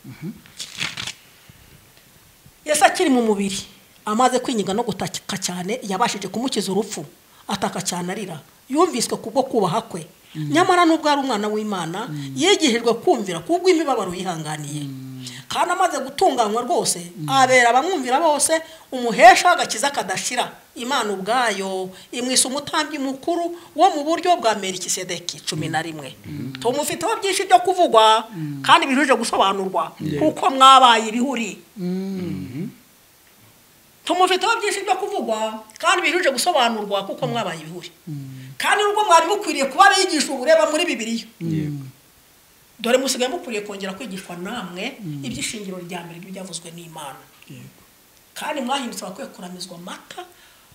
yesu akiri mu mubiri amaze kwinyiga no gutaka cyane yabashije kumukiza urupfu ataka cyane arira yumviswe kubwo kubaha kwe nyamara nubwo ari umwana w'imana yigihijwe kumvira kubwo imibabaro yihanganiye kandi amaze gutunganywa rwose abera abamwumvira bose umuhesha w'agakiza kadashira imana ubwayo imwisa umutambyi mukuru wo mu buryo bwa merikisedeki cumi na rimwe tumufiteho byinshi byo kuvugwa kandi bihuje gusobanurwa kuko mwabaye ibihuri tumufiteho byinshi byo kuvugwa kandi bihuje gusobanurwa kuko mwabaye ibihuri kandi nubwo mwari mukwiriye kuba abigisha ubureba muri bibiliya dore musigaye mukwiriye kongera kwigishwa namwe iby'ishingiro rya mbere ry'ibyavuzwe n'imana kandi mwahindutse abakwiye kuramizwa amata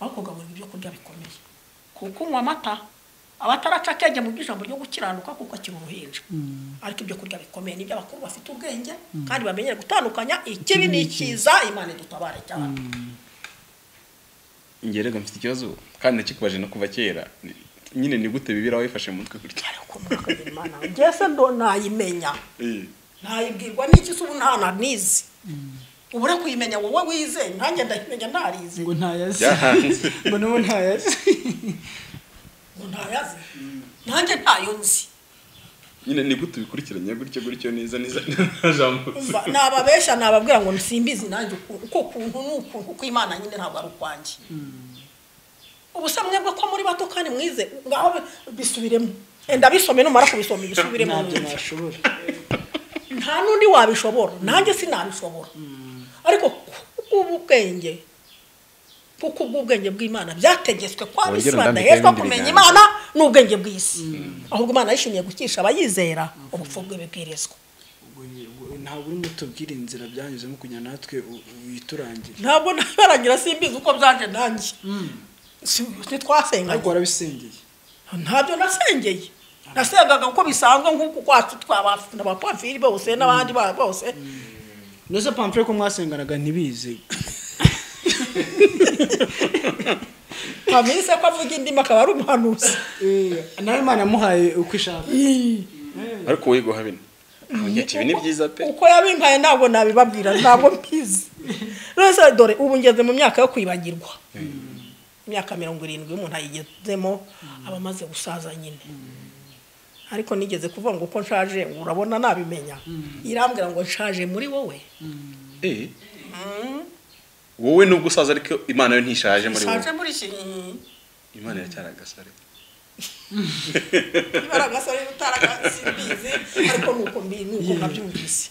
aho kugaburirwa ibyo kurya bikomeye kuko unywa amata aba ataraca akenge mu by'ijambo ryo gukiranuka kuko akiri uruhinja ariko ibyo kurya bikomeye nibyo abakuru bafite ubwenge kandi bamenyere gutandukanya ikibi n'ikiza imana idutabare cyane Njye rega mfite ikibazo kandi nakikubaje no kuva kera Ni- nyine ni gute bibira wifashe mu mutwe gutya ariko murakagira imana ngese ndo nayimenya Eh, nayibwirwa n'iki se ubu nta nanizi ubura kuyimenya wowe wize nanjye ndayimenya ntarize ngo ntayazi byahanze ngo n'ubu ntayazi ngo ntayazi nanjye ntayo nzi nyine ni gute ubikurikiranya gutya gutya neza neza nta jambo Umva, nababeshya nababwira ngo simbizi nanjye uku- uko kuntu ni ukuntu kuko imana nyine ntabwo ari ukwanjye ubusa mwebwe ko muri bato kandi mwize ngaho bisubiremo enda bisome numara kubisoma ibisubiremo ntabyo nashobora nta n'undi wabishobora nanjye sinabishobora ariko ubwenge kuko ubwenge bw'imana byategetswe kwaba isi Wongere undambike badahezwa ibindi kumenya biganza. imana n'ubwenge bw'isi ahubwo imana yishimiye gukisha abayizera ubupfu bw'ibibwirizwa Ubwo ni- ubwo ntabwo urimo utubwira inzira byanyuzemo kugira natwe u- witurangire ntabwo nabarangira simbizi uko byaje nanjye Si- ariko ntitwasenganye warabisengeye ntabyo nasengeye nasengaga uko bisanzwe nk'uku kwacu tw'abapafiri bose n'abandi ba- bose ndetse pamfure ko mwasenganaga ntibize pamise ko avuga indimi akaba ari umuhanuzi nawe imana yamuhaye uko ishaka ariko wowe guhabina ibi ni byiza pe uko yabimpaye ntabwo nabibabwira ntabwo mbizi rwose dore ubu ngeze mu myaka yo kwibagirwa imyaka mirongo irindwi umuntu ayigezemo aba amaze gusaza nyine ariko nigeze kuvuga ngo uko nshaje ngo urabona nabimenya irambwira ngo nshaje muri wowe Eh. wowe nubwo usaza ariko imana yo ntishaje muri wowe nshaje muri iki imana iracyari agasare ibara gasore utarasimbizi ariko ni uko mbi- ni uko nabyumvise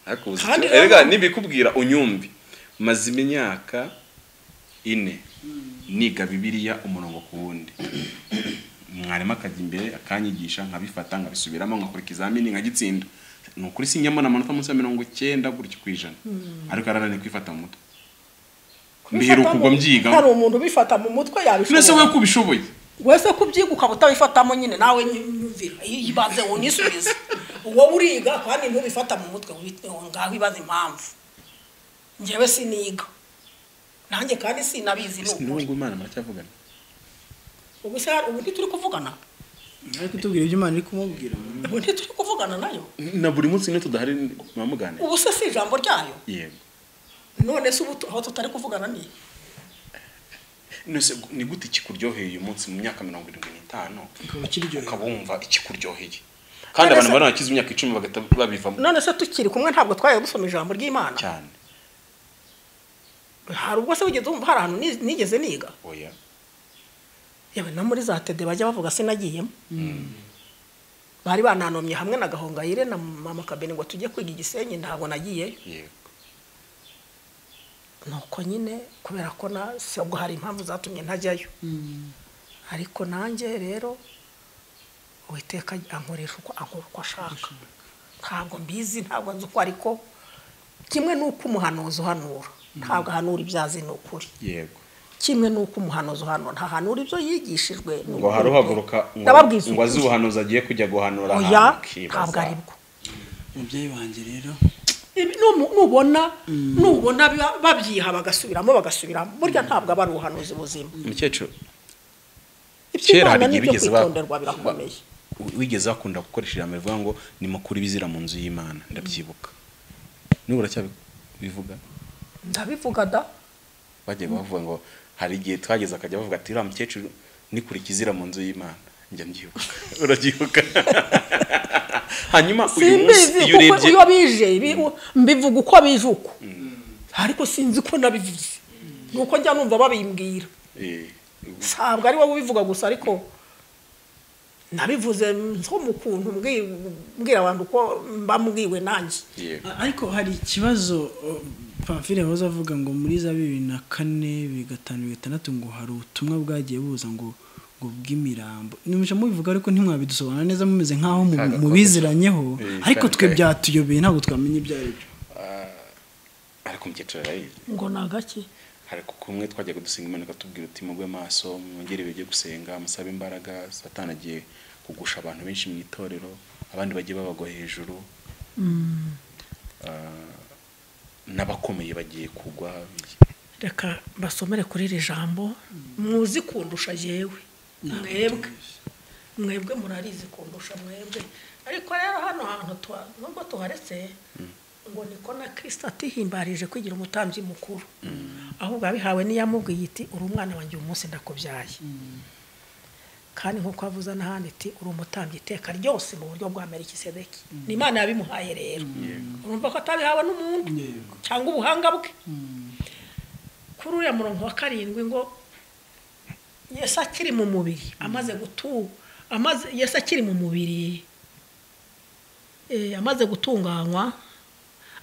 ariko uzi Kandi icyo- erega rero- nibikubwira unyumvi maze imyaka ine niga bibiliya umurongo ku wundi mwarimu akajya imbere akanyigisha nkabifata nkabisubiramo nkakora ikizamini nkagitsinda ni ukuri sinyamona amanota munsi ya mirongo icyenda gutyo ku ijana ariko arananiye kwifata mu mutwe mbiheruka ubwo hari mbyigaho umuntu ubifata mu mutwe yabishobora nese wowe kubishoboye wese ko ubyiga ukaba utabifatamo nyine nawe nyumvira ibaze unisubize uwo uriga kandi ntubifata mu mutwe wite- ngaho ibaze impamvu njyewe siniga nanjye kandi sinabizi ni Ese ukuri n'ubwo imana muracyavugana ubu se hari- ubu ntituri kuvugana ariko utubwira ibyo imana iri kumubwira ubu ntituri kuvugana nayo na buri munsi niyo tudahari muba muganira ubu se si ijambo ryayo yego none se ubu tu- aho tutari kuvugana ni nese ni gute ikikuryoheye uyu munsi mu myaka mirongo irindwi n'itanu ukaba ukiryohera ukaba wumva ikikuryoheye kandi abantu bari bakize imyaka icumi bagahita babivamo none se tukiri kumwe ntabwo twajya dusoma ijambo ry'imana cyane hari ubwo se wigeze wumva hari ahantu ni- nigeze niga oya yewe no muri za tede bajya bavuga sinagiyemo bari bananomye hamwe na gahongayire na mama kabeni ngo tujye kwiga igisenyi ntabwo nagiyeyo yego nuko nyine kubera ko na ubwo hari impamvu zatumye ntajyayo ariko nanjye rero uwiteka ankoresha uko ankora uko ashaka ntabwo mbizi ntabwo nzi uko ariko kimwe n'uko umuhanuzi uhanura ntabwo ahanura ibyazi ni ukuri yego kimwe n'uko umuhanuzi uhanura ntahanura ibyo yigishijwe ni ngo hari ukuri. uhaguruka ngo- Ndababwiza ngo azi ukuri. ubuhanuzi agiye kujya guhanura oya ahantu ukibaza. ntabwo ari bwo umubyeyi wanjye rero Ibi- numu- nubona nubona biba- babyiha bagasubiramo bagasubiramo burya ntabwo aba ari ubuhanuzi buzima mukecuru Kera hari iby'imana igihe n'ibyo bigeze ba- kwitonderwa birakomeye wigeze wakunda gukoresha ijambo rivuga ngo ni mukuru ibizira mu nzu y'imana ndabyibuka niba uracyabivuga ndabivuga da bagiye bavuga ngo hari igihe twageze akajya bavuga ati uriya mukecuru nikura ikizira mu nzu y'imana njya mbyibuka urabyibuka hanyuma uyu munsi simbizi iyo kuko urebye iyo bije bi- u- mbivuga uko bije uko ariko sinzi ko nabivuze nuko njya numva babimbwira Eh, ntabwo ari wowe ubivuga gusa ariko nabivuze nko mu kuntu mbwi- mbwira abantu uko mbambwiwe nanjye yego. A- ariko hari ikibazo uh, pamfile yahoze avuga ngo muri za bibiri na kane bibiri gatanu bibiri gatandatu ngo hari ubutumwa bwagiye buza ngo ngo bw'imirambo nimuca mubivuga ariko ntimwabidusobanura neza mumeze nk'aho mu- Kaga mubiziranyeho Eh, ariko kaga twe kaga. byatuyobeye ntabwo twamenye ibyo ari byo ariko mukecuru arayizi ngo ni agake hari kumwe twajyaga dusenga imana ikatubwira uti mugwe amaso mwongere bijye gusenga musabe imbaraga satani agiye kugusha abantu benshi mu itorero abandi bagiye babagwa hejuru Ah, n'abakomeye bagiye kugwa reka basomere kuri iri jambo muzi kundusha yewe mwebwe mwebwe murarizi kundusha mwebwe ariko rero hano hantu tuha- nubwo tuharetse ngo niko na kirisita atihimbarije kwigira umutambyi mukuru ahubwo abihawe n'iyamubwiye iti uri umwana wanjye uyu munsi ndakubyaye kandi nk'uko avuze n'ahandi iti uri umutambyi iteka ryose mu buryo bwa merikisedeki ni imana yabimuhaye rero urumva ko atabihawe n'umuntu cyangwa ubuhanga bwe kuri uriya murongo wa karindwi ngo yesu akiri mu mubiri amaze gutu amaze yesu akiri mu mubiri eh, amaze gutunganywa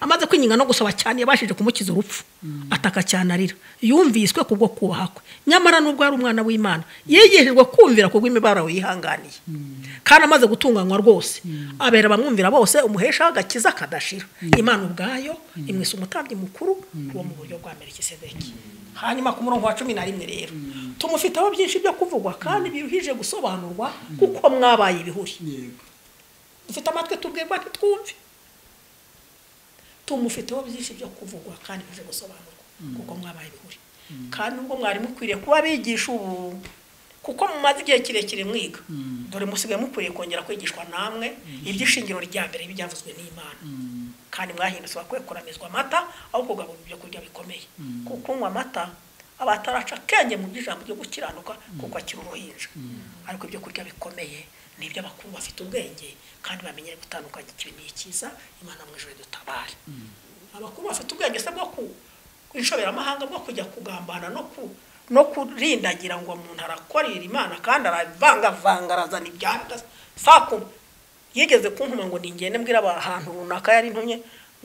amaze kwinginga no gusaba cyane yabashije kumukiza urupfu ataka cyane arira yumviswe ku bwo kubaha kwe nyamara nubwo ari umwana w'imana yigishijwe kumvira ku bw'imibabaro yihanganiye kandi amaze gutunganywa rwose abera abamwumvira bose umuhesha agakiza kadashira imana ubwayo imwisa umutambyi mukuru wo mu buryo bwa merikisedeki hanyuma ku murongo wa cumi na rimwe rero tumufiteho byinshi byo kuvugwa kandi biruhije gusobanurwa kuko mwabaye ibihuri dufite amatwi tubwirwa ntitwumve tumufiteho byinshi byo kuvugwa kandi bize gusobanurwa kuko mwabaye ibihuri kandi ubwo mwari mukwiriye kuba abigisha ubu kuko mumaze igihe kirekire mwiga dore musigaye mukwiriye kongera kwigishwa namwe iby'ishingiro rya mbere byavuzwe n'imana kandi mwahindutse bakwiye kuramizwa amata aho kugaburira ibyo kurya bikomeye kuko kunywa amata abataraca akenge mu by'ijambo ryo gukiranuka kuko akiri uruhinja ariko ibyo kurya bikomeye ni ibyo abakuru bafite ubwenge kandi bamenyere gutandukanya ikibi n'ikiza imana mu ijoro dutabare abakuru bafite ubwenge se bwo ku inshoberamahanga bwo kujya kugambana no ku no kurindagira ngo umuntu arakorera imana kandi aravangavanga arazana ibyanda saa kumi yigeze kunkuma ngo ningende mbwira ahantu runaka yari ntumye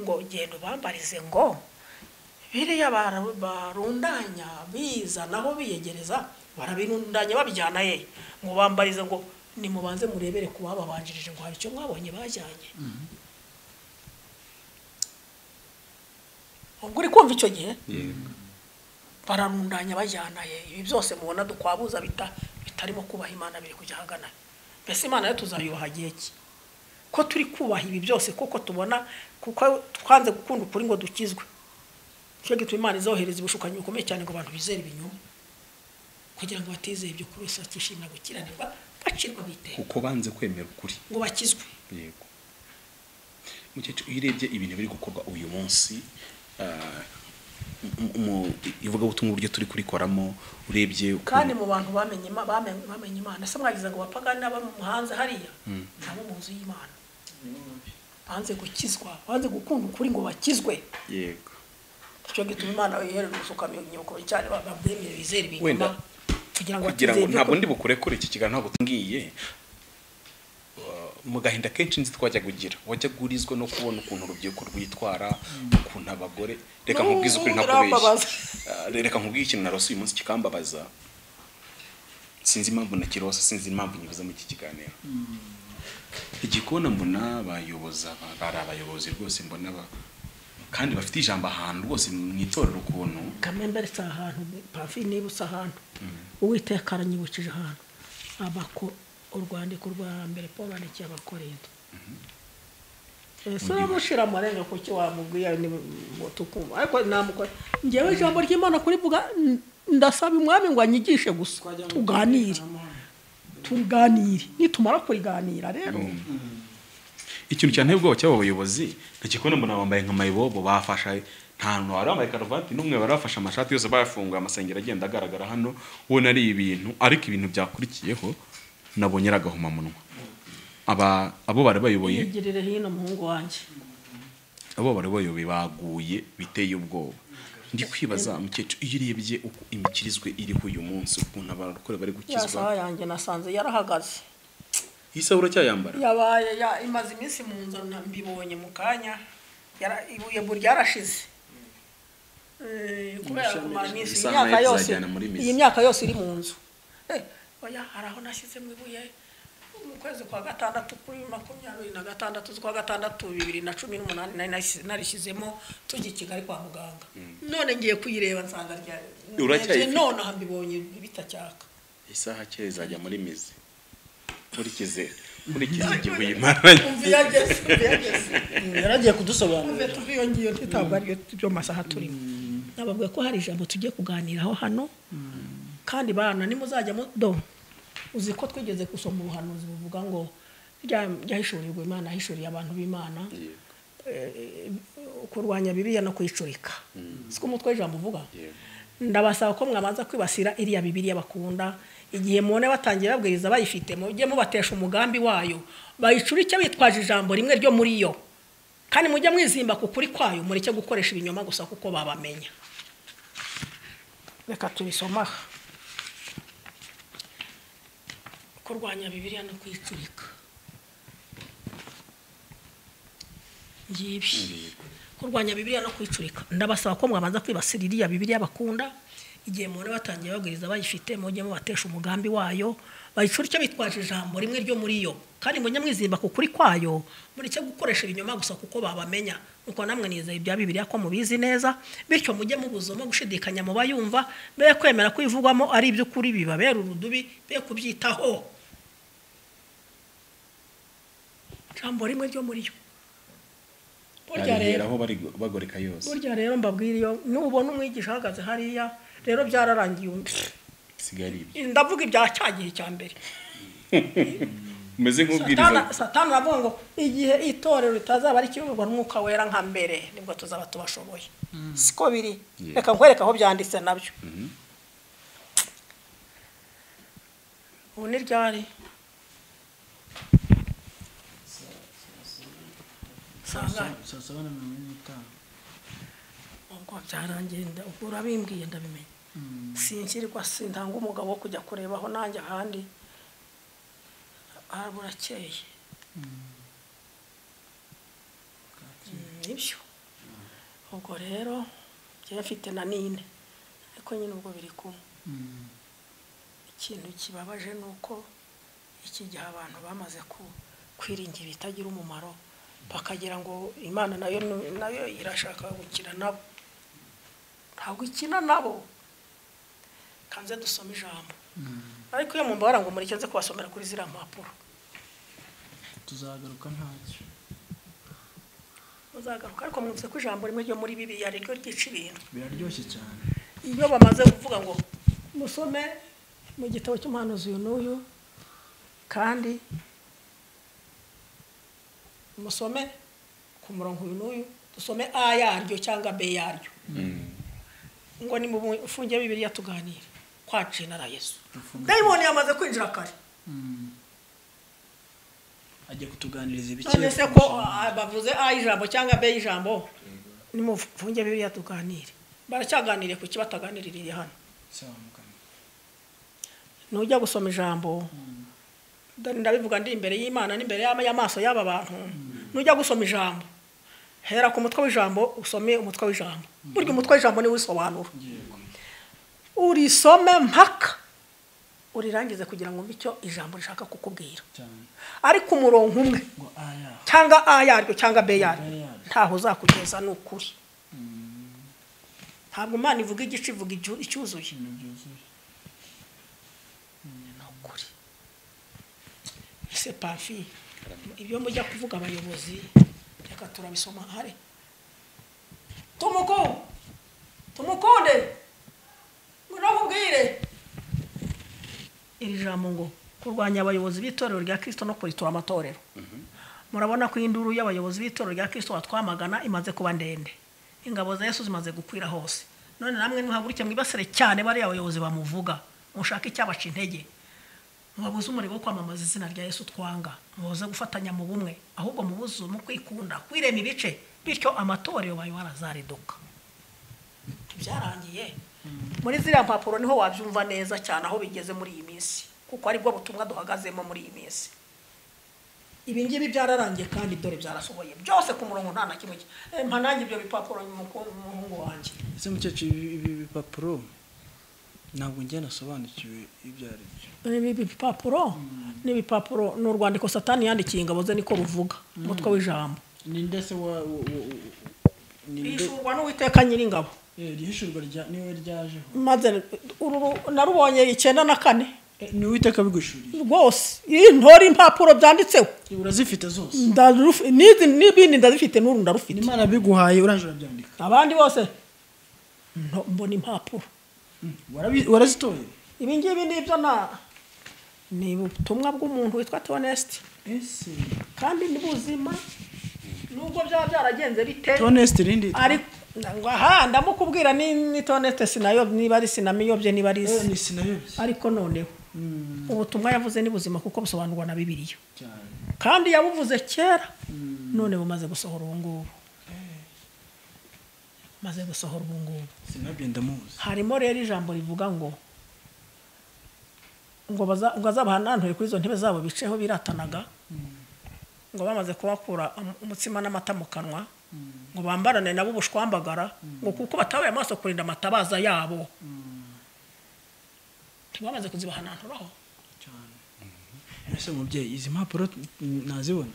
ngo genda ubambarize ngo biriya barundanya bizanaho biyegereza barabirundanya babijyana ye ngo bambarize ngo nimubanze murebere ku bababanjirije ngo hari icyo mwabonye bajyanye ubwo uri kumva icyo gihe bararundanya bajyana ye ibi byose mubona dukwabuza bitarimo kubaha imana biri kujya ahagana mbese imana yo tuzayubaha igihe ki ko turi kubaha ibi byose kuko tubona kuko twanze gukunda ukuri ngo dukizwe nicyo gituma imana izohereza ubushukanyi bukomeye cyane ngo abantu bizere ibinyoma kugira ngo batizeye ibyo kuri wese bakishimira gukiranirwa bacirwa bite kuko banze kwemera ukuri ngo bakizwe yego mukecuru iyo urebye ibintu biri gukorwa uyu munsi mu ivugabutumwa uburyo turi kurikoramo urebye kandi mu bantu bamenye ima- bamenye bamenye imana se mwagize ngo bapagane n'abo mu hanze hariya nabo mu nzu y'imana banze gukizwa banze gukunda ukuri ngo bakizwe yego nicyo gituma imana yohereza ubushukanyi bukomeye cyane babwemere bizere Wenda, ibinyoma kugira ngo kugira batizeye ngo ibyo ntabwo kuri- ndi bukure kuri iki kiganiro ntabwo tumbwiye Uh, mu gahinda kenshi nzi twajya kugira wajya gurizwa no kubona ukuntu urubyiruko rwitwara ukuntu abagore reka N'ubu nkubwize ukuri ntakubeshya birambabaza. Uh, reka nkubwiye ikintu narose uyu munsi kikambabaza sinzi impamvu nakirose sinzi impamvu nyibuza muri iki kiganiro igikona mbona bayoboza bari abayobozi rwose mbona ba- kandi bafite ijambo ahantu rwose mu itorero ukuntu kamembe si ahantu pafi niba usa ahantu uwiteka aranyibukije ahantu abako urwandiko rwa mbere paul yandikiye abakorinto ese uramushyira amarenga kuki wamubwira ngo tukumva ariko namukora ngewe ijambo ry'imana kuri bwa ndasaba umwami ngo anyigishe gusa tuganire tuganire nitumara kuriganira rero ikintu cyane ubwoba cy'abo bayobozi ntakikubona mbona bambaye nka mayibobo bafashe ntantu wari wambaye karuvati n'umwe wari wafashe amashati yose bayafunguye amasengero agenda agaragara hano ubona ari ibintu ariko ibintu byakurikiyeho nabonye ari agahomamunwa aba abo bari bayoboye yigirire hino muhungu wanjye abo bari bayoboye baguye biteye ubwoba ndi kwibaza mukecuru iyo urebye uko imikirizwe iriho uyu munsi ukuntu abarokore bari yasaha gukizwa yanjye nasanze yarahagaze iyi saha uracyayambara yabaye ya- imaze iminsi mu nzu na- mbibonye mu kanya Yara- ibuye buri ryarashize Eh, kubera kumara iminsi iyi Isano myaka ye yose tuzajyana muri mizi. iyi myaka yose iri mu nzu Eh, oya hari aho nashyizemo ibuye mu kwezi kwa gatandatu kuri makumyabiri na gatandatu z'ukwa gatandatu bibiri na cumi n'umunani nari nasi- narishyizemo tujya i kigali kwa muganga none ngiye kuyireba nsanga rya- Uracyayifite? none aha mbibonye bitacyaka isaha kera izajya muri mizi nkurikize nkurikize igihe uyimaranye umva iyageze umva iyageze yaragiye kudusobanurira tuve tuviyongiye ntitabwo ari byo masaha turimo nababwiye ko hari ijambo tugiye kuganiraho hano kandi bana nimuzajya mudo uzi ko twigeze gusoma ubuhanuzi buvuga ngo rya- ryahishurirwa imana yahishuriye abantu b'imana Eh, kurwanya bibiliya no kwicurika siko umutwe w'ijambo uvuga ndabasaba ko mwabanza kwibasira iriya bibiliya bakunda igihe mubone batangiye babwiriza bayifite mujye mubatesha umugambi wayo bayicurike bitwaje ijambo rimwe ryo muri yo kandi mujye mwizimba ku kuri kwayo mureke gukoresha ibinyoma gusa kuko babamenya reka tubisoma aha kurwanya bibiliya no kuyicurika yebi kurwanya bibiliya no kuyicurika ndabasaba ko mwabanza kwibasira iriya bibiliya bakunda igihe mubona batangiye babwiriza bayifite mujye mubatesha umugambi wayo bayicurike bitwaje ijambo rimwe ryo muri yo kandi mujye mwizimba ku kuri kwayo mureke gukoresha ibinyoma gusa kuko babamenya nuko namwe nizeye ibya bibiliya ko mubizi neza bityo mujye mubuzamo gushidikanya mu bayumva be kwemera ko ivugwamo ari iby'ukuri bibabera urudubi be kubyitaho ijambo rimwe ryo muri yo burya rero barigeraho bari- bagoreka yose burya rero mbabwira iyo nubona umwigisha ahagaze hariya rero byararangiye undi isigaye ari ibye ndavuga ibya cya gihe cya mbere umeze nk'ubwiriza Satani- satani aravuga ngo igihe itorero ritazaba rikiyoborwa n'umwuka wera nka mbere nibwo tuzaba tubashoboye siko biri Yeah. reka nkwereka aho byanditse nabyo ubu ni ryari sangahe saa saba na mirongo ine n'itanu ubwo byarangiye nda- ubwo urabimbwiye ndabimenya sinshyirirwa sintanga umugabo wo kujya kurebaho nanjye ahandi ah, burakeye Mm, nibyo ubwo rero njyewe mfite na nine ariko nyine ubwo biri kumwe ikintu kibabaje ni uko iki gihe abantu bamaze ku- kwiringira ibitagira umumaro bakagira ngo imana nayo nayo irashaka gukina nabo ntabwo ikina nabo kanze dusome ijambo ariko iyo mumba baranga umureke nze kubasomera kuri ziriya mpapuro tuzagaruka ntacyo muzagaruka ariko mwumvise ko ijambo rimwe ryo muri bibiliya riryo ryica ibintu biraryoshye cyane iyo bamaze kuvuga ngo musome mu gitabo cy'umuhanuzi uyu n'uyu kandi musome ku murongo uyu n'uyu dusome a yaryo cyangwa b yaryo ngo ni mu mfunge bibiriya tuganire kwaciye na yesu dayimoni yamaze kwinjira kare ajya kutuganiriza ibikiri none se ko ah, bavuze a ijambo cyangwa b ijambo ni mu mfunge bibiriya tuganire baracyaganiriye ku kibataganiririye hano nujya gusoma ijambo ndabivuga ndi imbere y'imana n'imbere y'ama- y'amaso y'aba bantu nujya gusoma ijambo hera ku mutwe w'ijambo usome umutwe w'ijambo burya umutwe w'ijambo niwo usobanura urisome mpaka urirangize kugira ngo umve icyo ijambo rishaka kukubwira ariko umurongo umwe cyangwa a yaryo cyangwa b yaryo ntaho uzakugeza ni ukuri ntabwo imana ivuga igice ivuga icyu- icyuzuye ni ukuri ese pafi ibyo mujya kuvuga abayobozi reka turabisoma hari tumukunde tumukunde munamubwire iri jambo ngo kurwanya abayobozi b'itorero rya kirisito no kuritura amatorero murabona ko induru y'abayobozi b'itorero rya kirisito batwamagana imaze kuba ndende ingabo za yesu zimaze gukwira hose none namwe nimuhaguruke mwibasire cyane bariya abayobozi bamuvuga mushake icyabaca intege mubabuze umuriro wo kwamamaza izina rya yesu twanga mubuze gufatanya mu bumwe ahubwo mubuze mu kwikunda kwirema ibice bityo amatorero bayo barazariduka byarangiye muri ziriya mpapuro niho wabyumva neza cyane aho bigeze muri iyi minsi kuko aribwo butumwa duhagazemo muri iyi minsi ibi ngibi byararangiye kandi dore byarasohoye byose ku murongo nta na kimwe ki- Eh, mpa nanjye ibyo bipapuro muku- umuhungu wanjye ese mukecuru ibi ibi bipapuro ntabwo njye nasobanukiwe ibyo ari byo ibi bipapuro ni ibipapuro ni urwandiko satani yandikiye ingabo ze niko ruvuga umutwe w'ijambo ni ndetse wa wa- wa- ni nde yishurwa n'uwiteka nyir'ingabo eh, ihishurwa rya niwe ryajeho maze uru narubonye icyenda na kane Eh, ni uwiteka bigushuriye rwose iyi ntore impapuro byanditseho urazifite zose ndarufi- n'izi n'ibindi ndazifite n'uru ndarufite imana biguhaye uranje urabyandika abandi bose nto- mbona impapuro Warabi- warazitoye ibi ngibi ni ibyo na ni ubutumwa bw'umuntu witwa tonesite ese kandi ni buzima nubwo byaba byaragenze bite toneste rindi ariko ngo aha ndamukubwira ni ni tonesite sinayob niba ari sinamiyobye niba ari Eh, isi ni sinayobye ariko noneho ubutumwa yavuze ni buzima kuko busobanurwa na bibiliya cyane kandi yabuvuze kera none bumaze gusohora ubu ngubu maze gusohora ubu ngubu sinabye ndamuzi harimo rero ijambo rivuga ngo ngo baza- ngo azabahananture kuri izo ntebe zabo biceho biratanaga ngo bamaze kubakura um- umutsima n'amata mu kanwa ngo bambarane nabo ubushwambagara ngo kuko batabaye amaso kurinda amatabaza yabo ntibamaze kuzibahananturaho ese mubyeyi izi mpapuro nazibona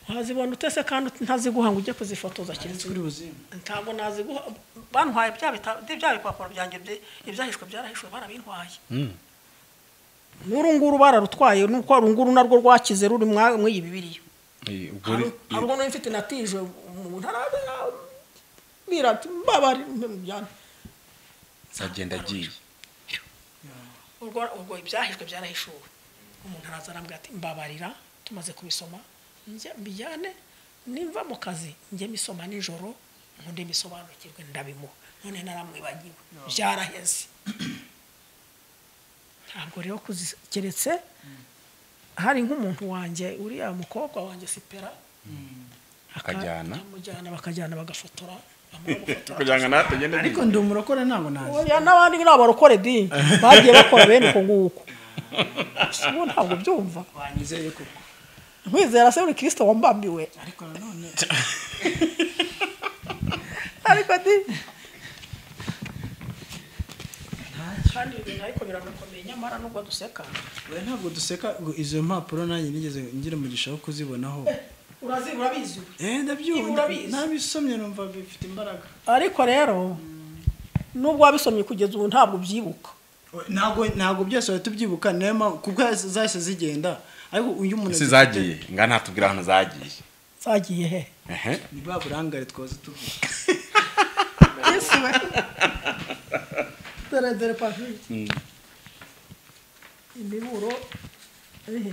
wazibona utese kandi ntaziguha ngo ujye kuzifotoza ndetse keretse kuri buzima ntabwo naziguha bantwaye bya bita- bya bipapuro byanjye bye- ibyahishwe byarahishwe barabintwaye n'uru nguru bararutwaye nuko uru nguru narwo rwakize ruri mwa- mw'iyi bibiriya hari ubwo n'uyu mfite natije umuntu arabwira ati mbabari mbyana agenda agiye ubwo ubwo ibyahishwe byarahishuwe umuntu araza arambwira ati mbabarira tumaze kubisoma njye mbijyane nimva mu kazi njye misoma nijoro nkunde misobanukirwe ndabimuha none naramwibagiwe byaraheze ntabwo rero kuzi- keretse hari nk'umuntu wanjye uriya mukobwa wanjye sipera aka- Akajyana. akamujyana bakajyana bagafotora bamara gufotora kugira ngo nawe atagenda ariko ndi umurokore ntabwo nazi oya n'abandi ni abarokore di bagiye bakora bene uko nguko ubu ntabwo byumva wanyizeye koko nkwizera se uri kirisito wambambiwe ariko nanone ariko di kandi ibintu ariko biranakomeye nyamara nubwo duseka oya ntabwo ntabwo duseka ngo izo mpapuro nanjye nigeze ngira umugisha wo kuzibonaho urazi urabizi eh ndabyumva Urabizi. nabisomye numva bifite imbaraga ariko rero nubwo wabisomye kugeza ubu ntabwo ubyibuka ntabwo ntabwo byose wahita tubyibuka niyo mpamvu kuko zahise zigenda ariko uyu muntu ese zagiye nga ntatubwira ahantu zagiye zagiye he ehe ni bwa burangare twaza tuvuga isi we dore dore papiye imiburo eh,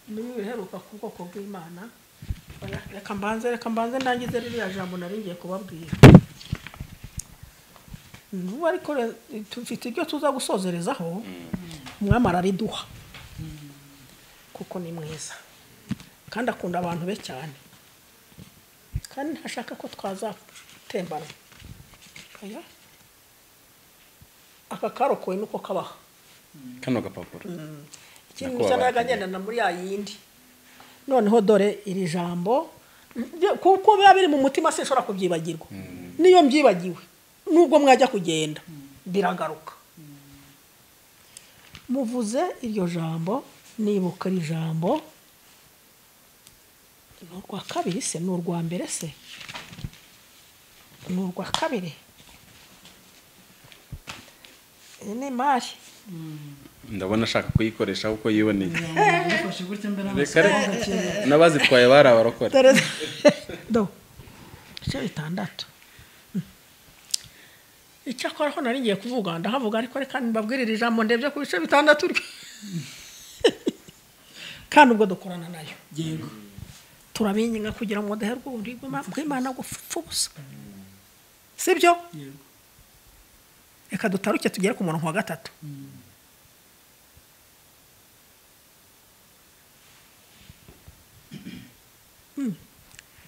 imiburo iheruka ku bwoko bw'imana Oya, reka mbanze reka mbanze nangize ririya jambo nari ngiye kubabwira nubu ariko re- tufite ibyo tuza gusozerezaho umwami arariduha kuko ni mwiza kandi akunda abantu be cyane kandi ntashaka ko twazatembana oya aka karokowe nuko kabaha kano gapapuro ikintu Nako gisa wabaye n'akagendana muri ya yindi noneho dore iri jambo ryo- kuko biba biri mu mutima sinshobora kubyibagirwa niyo mbyibagiwe nubwo mwajya kugenda biragaruka muvuze iryo jambo nibuka iri jambo ni urwa kabiri se ni urwa mbere se ni urwa kabiri iyi ni imari ndabona ashaka kuyikoresha kuko yiboneye yifashe gutya mbere reka reka n'abazitwaye bari abarokore dore do ibice bitandatu icyakora aho nari ngiye kuvuga ndahavuga ariko reka mbabwire iri jambo ndebye ku bice bitandatu ryo kandi ubwo dukorana nayo yego turabinginga kugira ngo mudaherwe ubundi bw'imana gupfa ubusa si byo yego reka dutaruke tugere ku murongo wa gatatu Mm.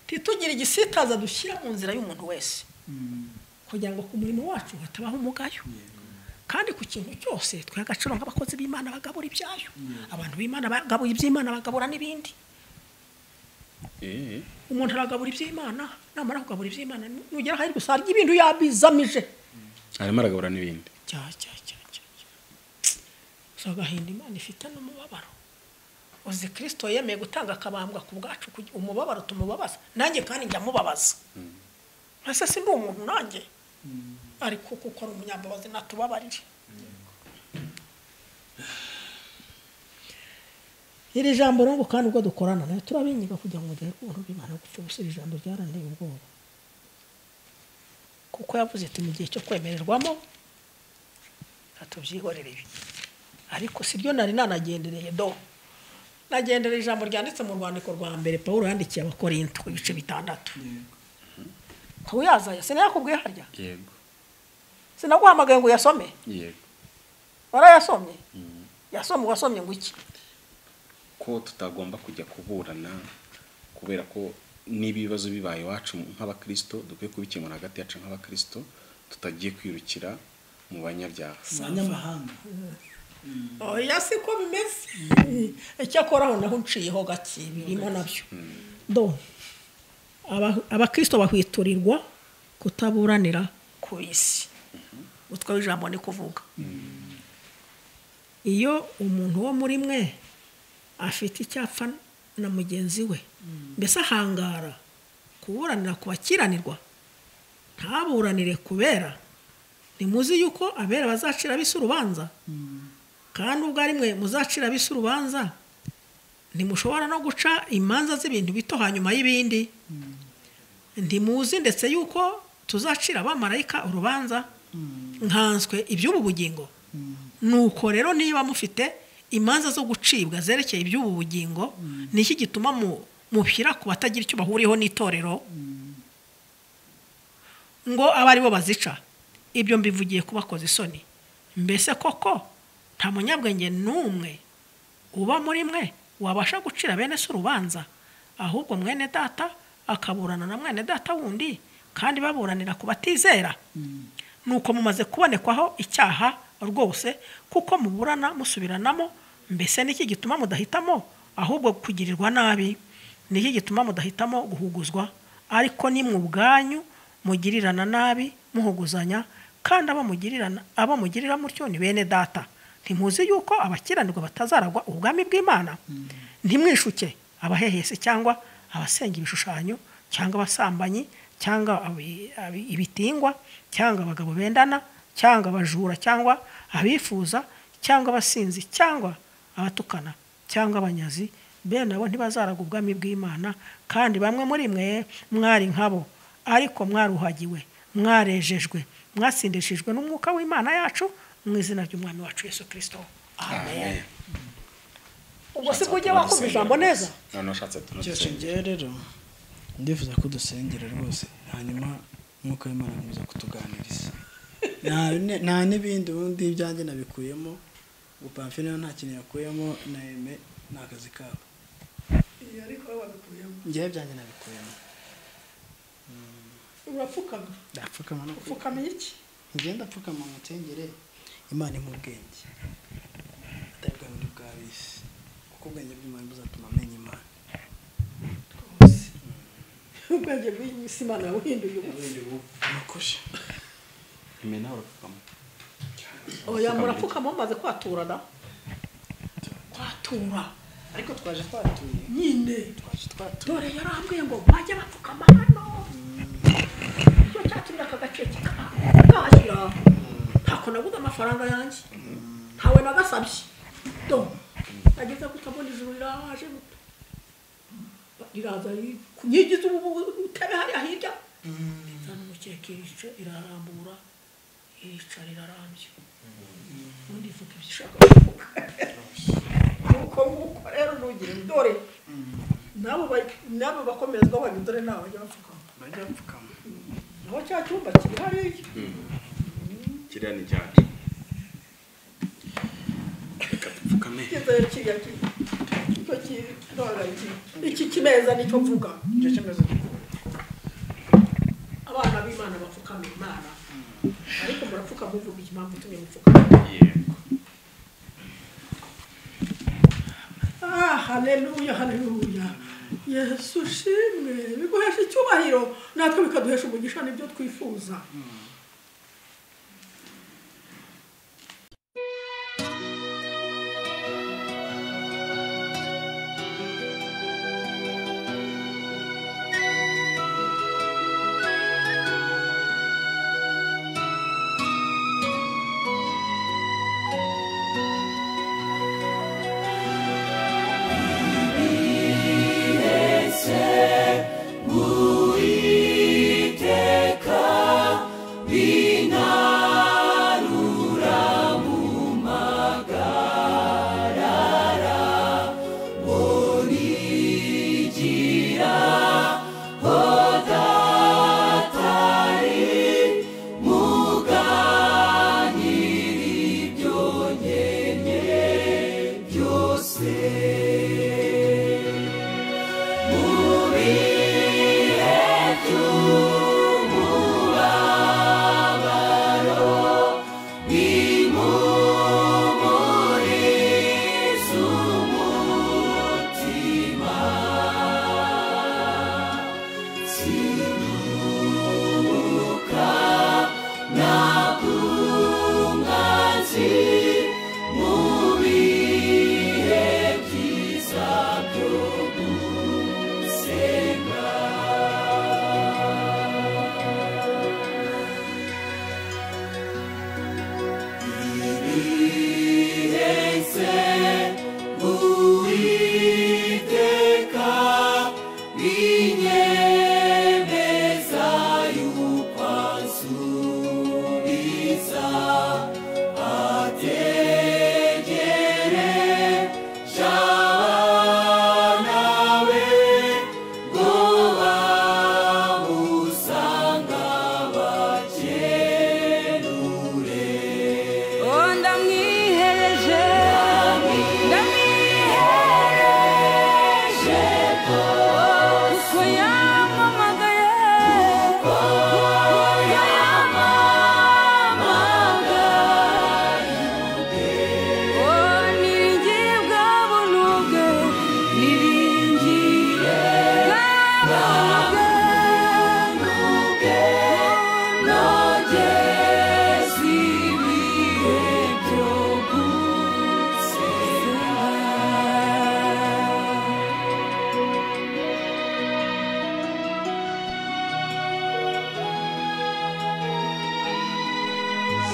ntitugire igisitaza dushyira mu nzira y'umuntu wese kugira ngo ku murimo wacu hatabaho umugayo kandi ku kintu cyose twiha agaciro nk'abakozi b'imana bagabura ibyayo abantu b'imana bagabura iby'imana bagabura n'ibindi Eh, umuntu aragabura iby'imana namara kugabura iby'imana nugera ahari gusa harya ibindi yabizamije arimo aragabura n'ibindi cya cya cya cya cya gusa agahinda imana ifite n'umubabaro uzi kirisito yemeye gutanga akabambwa ku bwacu kugira- umubabaro tumubabaza nanjye kandi njya mubabaza ese si ndi umuntu nanjye ariko kuko ari umunyambabazi natubabarire iri jambo rero ngo kandi ubwo dukorana nayo turabinyiga kugira ngo mudahe ubuntu bw'imana gupfa ubusa iri jambo ryaraneye ubwoba kuko yavuze ati mu gihe cyo kwemererwamo tubyihorere ibi ariko si ryo nari nanagendereye do nagendereye ijambo ryanditse mu rwandiko rwa mbere paul yandikiye abakorinto ibice bitandatu nkaba yazaye sinayakubwiye harya yego sinaguhamagaye ngo uyasome yego warayasomye yasomye wasomye ngo iki ko tutagomba kujya kuburana kubera ko n'ibibazo bibaye iwacu nk'abakristo dukwiye kubikemura hagati yacu nk'abakristo tutagiye kwirukira mu banyabyaha abanyamahanga oya siko bimeze icyakoraho naho uciyeho gake birimo nabyo do aba- abakristo bahwiturirwa kutaburanira ku isi utwo ijambo ni kuvuga iyo umuntu wo muri mwe afite icyapfa na mugenzi we mbese ahangara kuburanira ku bakiranirwa ntaburanire kubera ntimuzi yuko abera bazacira bisi urubanza kandi ubwo ari mwe muzacira bisi urubanza ntimushobora no guca imanza z'ibintu bito hanyuma y'ibindi ntimuzi ndetse yuko tuzacira abamarayika urubanza nkanswe iby'ubu bugingo nuko rero niba mufite imanza zo gucibwa zerekeye iby'ubu bugingo ni iki gituma mu- mushyira ku batagira icyo bahuriyeho n'itorero ngo abe ari bo bazica ibyo mbivugiye kubakoza isoni mbese koko nta munyabwenge n'umwe uba muri mwe wabasha gucira bene se urubanza ahubwo mwene data akaburana na mwene data wundi kandi baburanira ku batizera nuko mumaze kubonekwaho icyaha rwose kuko muburana musubiranamo mbese niki gituma mudahitamo ahubwo kugirirwa nabi niki gituma mudahitamo guhuguzwa ariko ni mu bwanyu mugirirana nabi muhuguzanya kandi abo mugirirana abo mugirira mutyo ni bene data ntimuzi yuko abakiranirwa batazaragwa ubwami bw'imana ntimwishuke abahehesi cyangwa abasenga ibishushanyo cyangwa abasambanyi cyangwa abi- abi- ibitingwa cyangwa abagabo bendana cyangwa abajura cyangwa abifuza cyangwa abasinzi cyangwa abatukana cyangwa abanyazi bene abo ntibazaraga ubwami bw'imana kandi bamwe muri mwe mwari nkabo ariko mwaruhagiwe mwarejejwe mwasindishijwe n'umwuka w'imana yacu mu izina ry'umwami wacu yesu kirisito amen ubwo si bwo ujye wakumva ijambo neza noneho ushatse tunadusenga cyose ngewe rero ndifuza ko dusengera rwose hanyuma nk'uko wimana akomeza kutuganiriza Nta- nta n'ibindi ubundi ibyanjye nabikuyemo ubu pamfina nta kintu yakuyemo na eme ni akazi kabo ngewe ibyanjye nabikuyemo urapfukama ndapfukama no upfukama iki ngenda apfukama mu nsengere imana impa ubwenge atabwa muri bwa bisi kuko ubwenge bw'imana buzatuma amenya imana ubwenge bw'isi imana yabuhinduye ubu mukuje imena urapfukama oya murapfukama mumaze kwaturana kwatura ariko twaje twatuye nyine twaje twatuye dore yarambwiye ngo bajye bapfukama hano icyo cyatumye aka gace kakashyira ntako nabuze amafaranga yanjye ntawe nagasabye do nageze kutabona ijuru riraje gute riraza riri kunyigiza ubu utebe hariya hirya izana umukeka irica irarambura irica rirarambye ubundi ivuga ibyo ishaka kuvuga nuko nguko rero ntugira dore nabo bari- nabo bakomezwa bari dore nabo bajya bapfukama bajya bapfukama naho cya cyumba kiri hariya kiriya ni cyacu reka dupfukame kizere kiriya kiri icyo kirora iki kimeza nicyo mvuga nicyo cyemezo gikuru abana b'imana bapfukama imana ariko murapfuka muvuga impamvu itumye mupfukama yego ah haleluya haleluya yesu ushimwe biguhesha icyubahiro natwe bikaduhesha umugisha nibyo twifuza Uwiteka,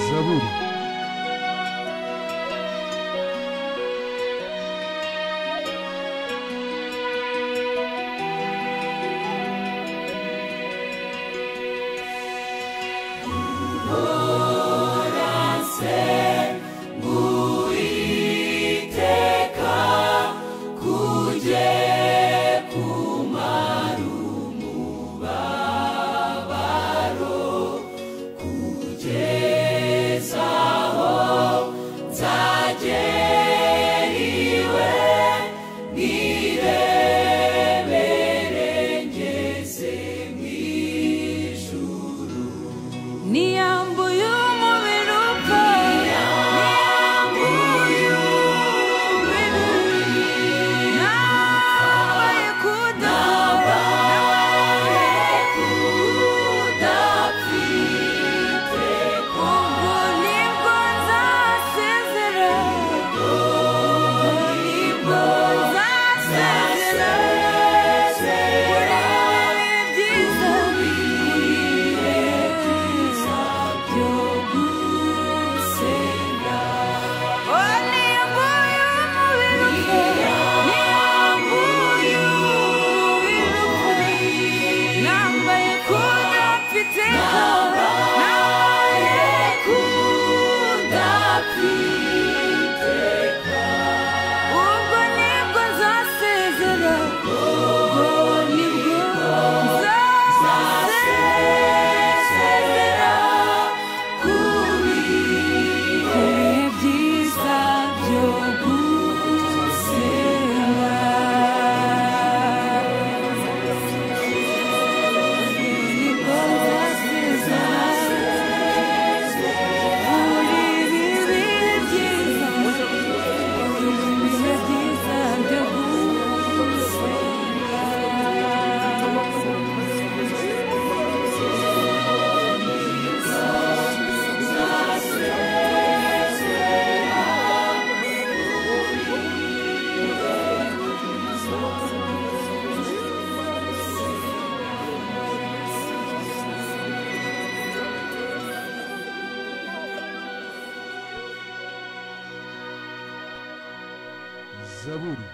zaburi niyambuye umubiri upfa niyambuye umubiri nawe kudapfa nawe kudapfite ubwo nibwo nzasezera ubwo nibwo nzasezera kuri ibihe byiza byo gusenga zaburi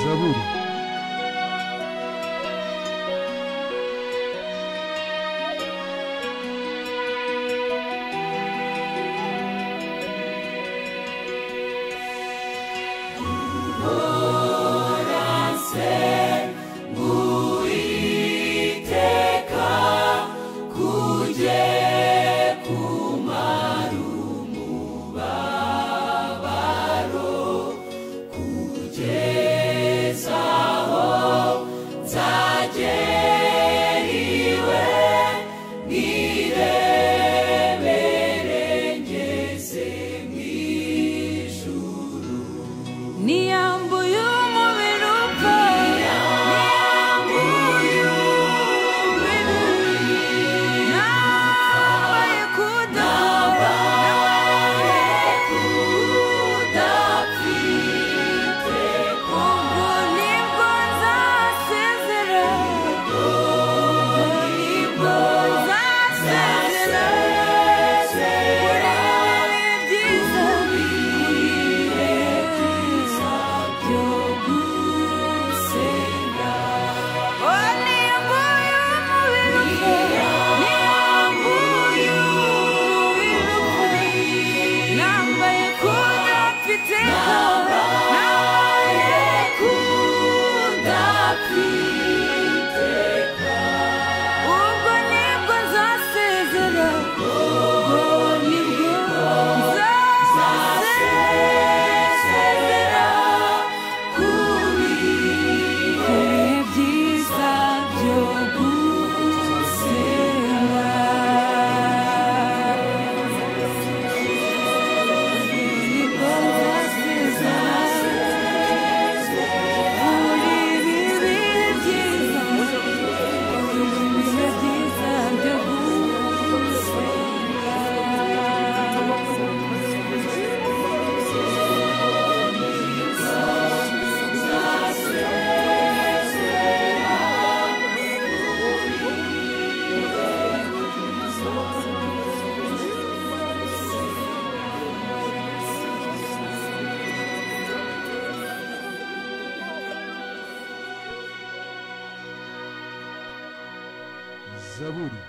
zaburi Niyambuye umubiri upfa Niyambuye umubiri Nabaye kudapfa Nabaye kudapfite Ubwo nibwo nzasezera Ubwo nibwo nzasezera Kureba ibyiza Kureba ibyiza byo gusenga zaburi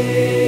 byose